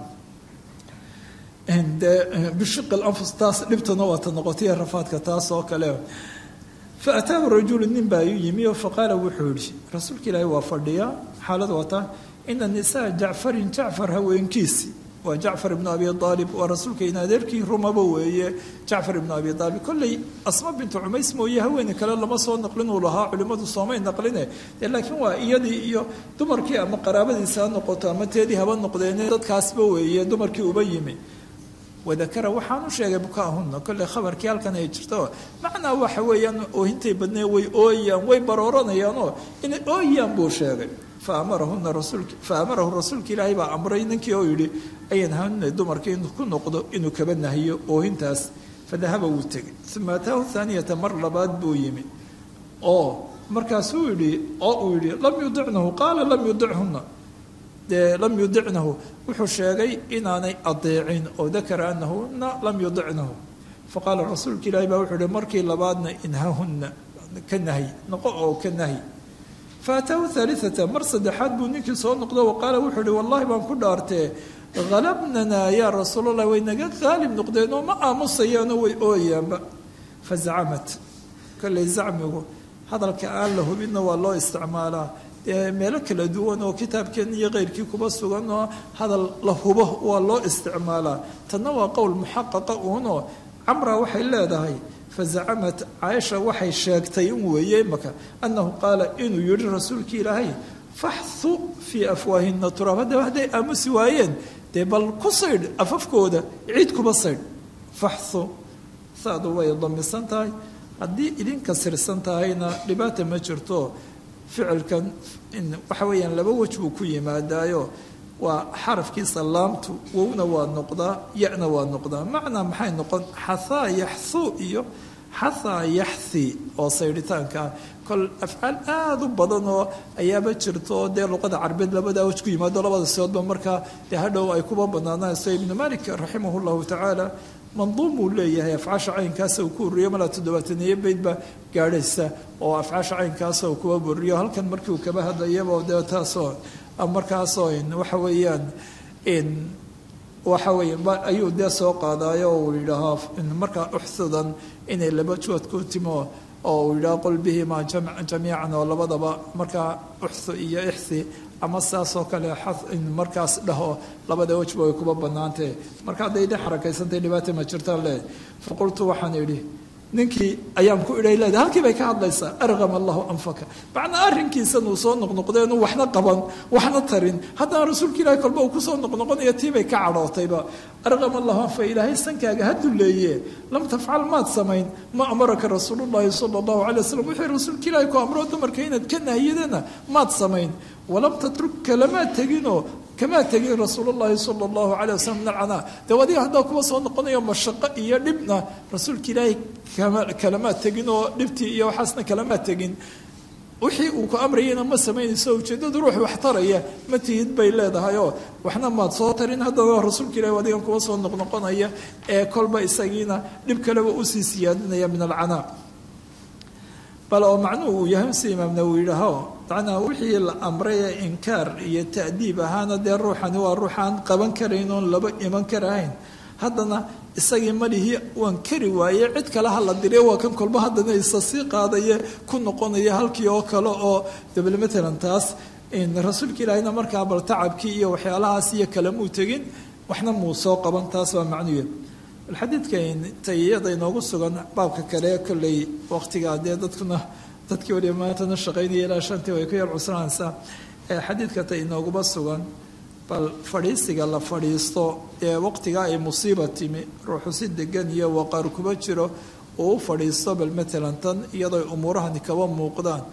de bishiqi lanfus taas dhibtana waata noqotay rafaadka taas oo kale fa ataahu rajulu nin baa yu yimi oo faqaala wuxuu yihi rasuulka ilaahi waa fadhiyaa xaalad wata ina nisaa jacfarin jacfar haweenkiisi waa jacfar ibnu abi aalib waa rasuulka in adeerkii rumaba weeye jacfar ibnu abi aalib kolley asma bintu cumays mooye haweene kale lama soo naqlin uu lahaa culimmadu soomay naqline de laakiin waa iyadii iyo dumarkii ama qaraabadiisa ha noqoto ama teedii haba noqdeen dadkaasba weeye dumarkii uba yimi wadakara waxaan u sheegay bukaahunna kolley khabarkii halkan ay jirto macnaa waxa weeyaan oohintay badnee way ooyaan way barooranayaanoo inay ooyaan buu sheegay faamarahuna rasuul fa amarahu rasuulka ilaahay baa amray ninkii oo yidhi ayan hanuna dumarkii inuu ku noqdo inuu kaba nahiyo oohintaas fadahaba wuu tegay uma ataahu haaniyata mar labaad buu yimi oo markaasuu yidhi oo uu yidhi lam yudicnahu qaala lam yudichuna dee lam yudicnahu wuxuu sheegay inaanay adeecin oo dakara anahuna lam yudicnahu faqaala rasuulka ilaahi baa wuxuu yihi markii labaadna inhahuna ka nahy noqo oo ka nahy faataahu haaliata mar saddexaad buu ninkii soo noqdo wa qaala wuxuu ihi wallahi baan ku dhaartee halabnanaa yaa rasuulallah way naga qaalib noqdeen oo ma aamusayaanoo way ooyaanba fazacamat kolley zacmigu hadalka aan la hubinna waa loo isticmaalaa dee meelo kala duwan oo kitaabkeen iyo keyrkii kuba sugan oo hadal la hubo waa loo isticmaalaa tanna waa qowl muxaqaqa uunoo camra waxay leedahay fazacamat caaisha waxay sheegtay in weeye imaka annahu qaala inuu yihi rasuulkii ilaahay faxhu fii afwaahina turaab haddaba hadday aamusi waayeen dee bal ku saydh afafkooda ciid kuba saydh faxhu saadu way damisan tahay haddii idinka sirsan tahayna dhibaata ma jirto ficilkan waxa weeyaan laba wej buu ku yimaadaayo waa xarafkiisa laamtu wowna waa noqdaa yana waa noqdaa macnaa maxay noqon xathaa yaxhu iyo xathaa yaxthi oo saydhitaankaa kol afcaal aada u badan oo ayaaba jirto oo dee luqada carbeed labadaa wej ku yimaado labada sidoodba markaa dee hadhow ay kuba banaanayso ibnu malik raximah llahu tacaala manduum uu leeyahay afcaasha caynkaasa uu ku ururiyo malaa toddobaataniyo beyd baa gaadhaysa oo afcaasha caynkaasa uu kuba buriyo halkan markii uu kaba hadlayaba dee taasoo markaasoo waxa weeyaan waxa weeye ayuu dee soo qaadaayo oo uu yidhaahaa markaa uxsudan inay laba jood ku timo oo uu yidhaha qol bihimaa jamiican oo labadaba markaa uxsu iyo ixsi ama saasoo kale markaas dhaho labada wejba way kuba banaantee marka hadday dhex xarakaysantay dhibaata ma jirtaan le faqultu waxaan idhi ninkii ayaan ku idhay leedahay halkii bay ka hadlaysaa arqama allahu anfaka macnaa arrinkiisan uu soo noqnoqdeen uu waxna qaban waxna tarin haddana rasuulka ilahi kolba uu kusoo noqnoqonayo tii bay ka cadhootayba arqama allahu anfa ilaahay sankaaga ha duleeye lam tafcal maad samayn ma amaraka rasuulullahi sala allahu alay wasalam wuxuu rasuulka ilaahi ku amroo dumarka inaad ka naahiyadana maad samayn walam tatruk kalamaa teginoo kamaa tegin rasuul llahi sala allahu calay wasalam min alcanaa dee adiga haddaa kuwa soo noqonayo mashaqo iyo dhibna rasuulka ilaahay kalamaa tegin oo dhibtii iyo waxaasna kalamaa tegin wixii uu ku amrayana ma samaynayso ujeeddadu ruux wax taraya ma tihid bay leedahay oo waxna maad soo tarin haddana rasuulka ilahi adigan kuwa soo noqnoqonaya ee kolba isagiina dhib kaleba usii siyaadinaya min alcanaa bal oo macnuhu uu yahay si imaam nawowi yidhaaho macnaa wixii la amray ee inkaar iyo ta'diib ahaana dee ruuxani waa ruuxaan qaban karayn oon laba iman karahayn haddana isagii malihii waan kari waaye cid kale ha la dire waa kan kolba haddana isa sii qaadaya ku noqonaya halkii oo kale oo dabl matalan taas rasuulka ilaahina markaa bal tacabkii iyo waxyaalahaas iyo kale muu tegin waxna muu soo qaban taas waa macnuya xadiidka tayiyada inoogu sugan baabka kale kolley waqtigaa dee dadkuna dadkii waliba maantana shaqaynaya ilaa shantii way ku yar cusraanaysaa xadiidka ta inooguba sugan bal fadhiisiga la fadhiisto ee waqtigaa ay musiiba timi ruuxu si degan iyo waqaar kuba jiro uu u fadhiisto bal matalan tan iyadoo umuurahani kaba muuqdaan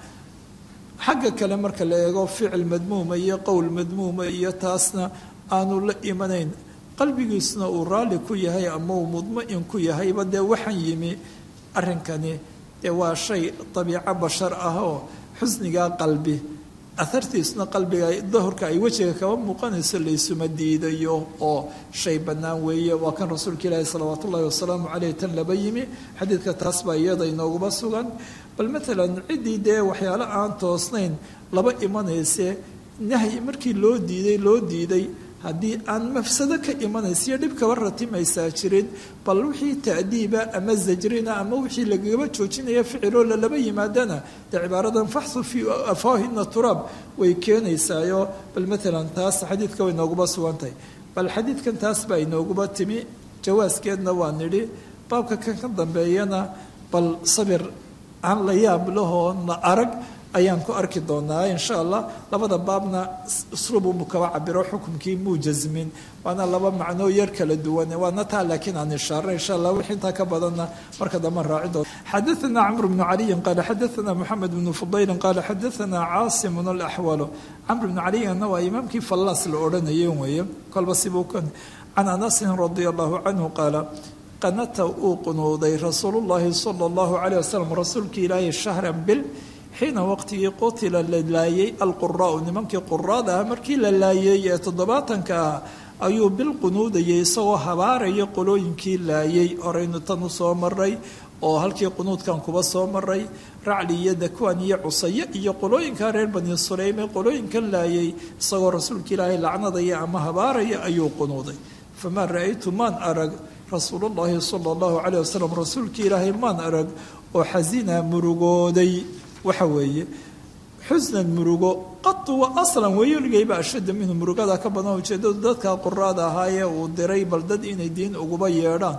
xagga kale marka la eego ficil madmuuma iyo qowl madmuuma iyo taasna aanu la imanayn qalbigiisuna uu raalli ku yahay ama uu mudma-in ku yahayba dee waxaan yimi arrinkani dee waa shay dabiico bashar ah oo xusnigaa qalbi ahartiisuna qalbiga dahorka ay wejiga kaba muuqanayso laysuma diidayo oo shay bannaan weeye waa kan rasuulka ilaahi salawaat ullahi wasalaamu caleyh tan laba yimi xadiidka taas baa iyada inooguba sugan bal matalan ciddii dee waxyaalo aan toosnayn laba imanayse nahyi markii loo diiday loo diiday haddii aan mafsado ka imanaysiyo dhib kaba ratimaysaa jirin bal wixii ta'diiba ama zajrina ama wixii lagaba joojinaya ficiloo lalaba yimaadana dee cibaaradan faxsu fii afwaahina turaab way keenaysaayo bal matalan taas xadiidka way nooguba sugantahay bal xadiidkan taas baa inooguba timi jawaaskeedna waa nidhi baabka kan ka dambeeyana bal sabir aan la yaab lahoo na arag ayaan ku arki doonaa insha allah labada baabna usluubunbu kaba cabiro xukumkii muu jasmin waana laba macnoo yar kala duwan waana taa laakiin aan ishaarna insha allah wixii intaa ka badanna marka dambe raaci doona xadaثana cmr bnu caliyin qaala xadaثana moxamed bnu fudayli qaala xadaثana caasimun alaxwalo camr bnu caliyinna waa imaamkii fallaas la odhanayay weeye kolba sibuu can anasin radia allahu canhu qaala qanata uu qunuuday rasuulu llahi sala allahu calayh wasalam rasuulkii ilaahay shahran bil xiina waqtigii qutila la laayay alquraau nimankii quraada ah markii la laayay ee toddobaatanka ah ayuu bil qunuudayay isagoo habaaraya qolooyinkii laayay horaynu tan u soo maray oo halkii qunuudkan kuba soo maray racli iyo dakwan iyo cusayo iyo qolooyinka reer bani sulaym ee qolooyinkan laayay isagoo rasuulka ilaahay lacnadaya ama habaaraya ayuu qunuuday famaa ra-aytu maan arag rasuulullahi sala allahu calayh wasalam rasuulkii ilaahay maan arag oo xasina murugooday waxa weeye xusnan murugo qatu wa aslan weeyoligayba ashadda minhu murugada ka badan ujeedadu dadka quraada ahaayee uu diray bal dad inay diin uguba yeedhaan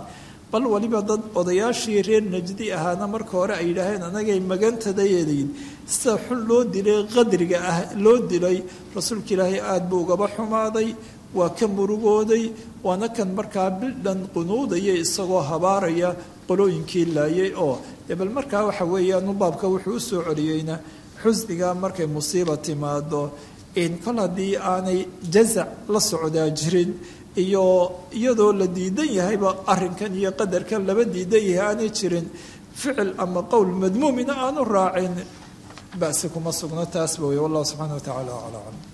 bal waliba dad odayaashii reer najdi ahaana marka hore ay yidhaaheen anagay magantadayeediin sida xun loo dilay qadriga ah loo dilay rasuulka ilaahay aada buu ugaba xumaaday waa ka murugooday waana kan markaa bildhan qunuudaya isagoo habaaraya qolooyinkii laayay oo dee bal markaa waxa weeyaanu baabka wuxuu u soo celiyeyna xusniga markay musiiba timaado in kol haddii aanay jazac la socdaa jirin iyo iyadoo la diidan yahayba arinkan iyo qadarkan laba diidan yahay aanay jirin ficil ama qowl madmuumina aanu raacin basi kuma sugno taasba wey wallahu subxana wa tacala aclam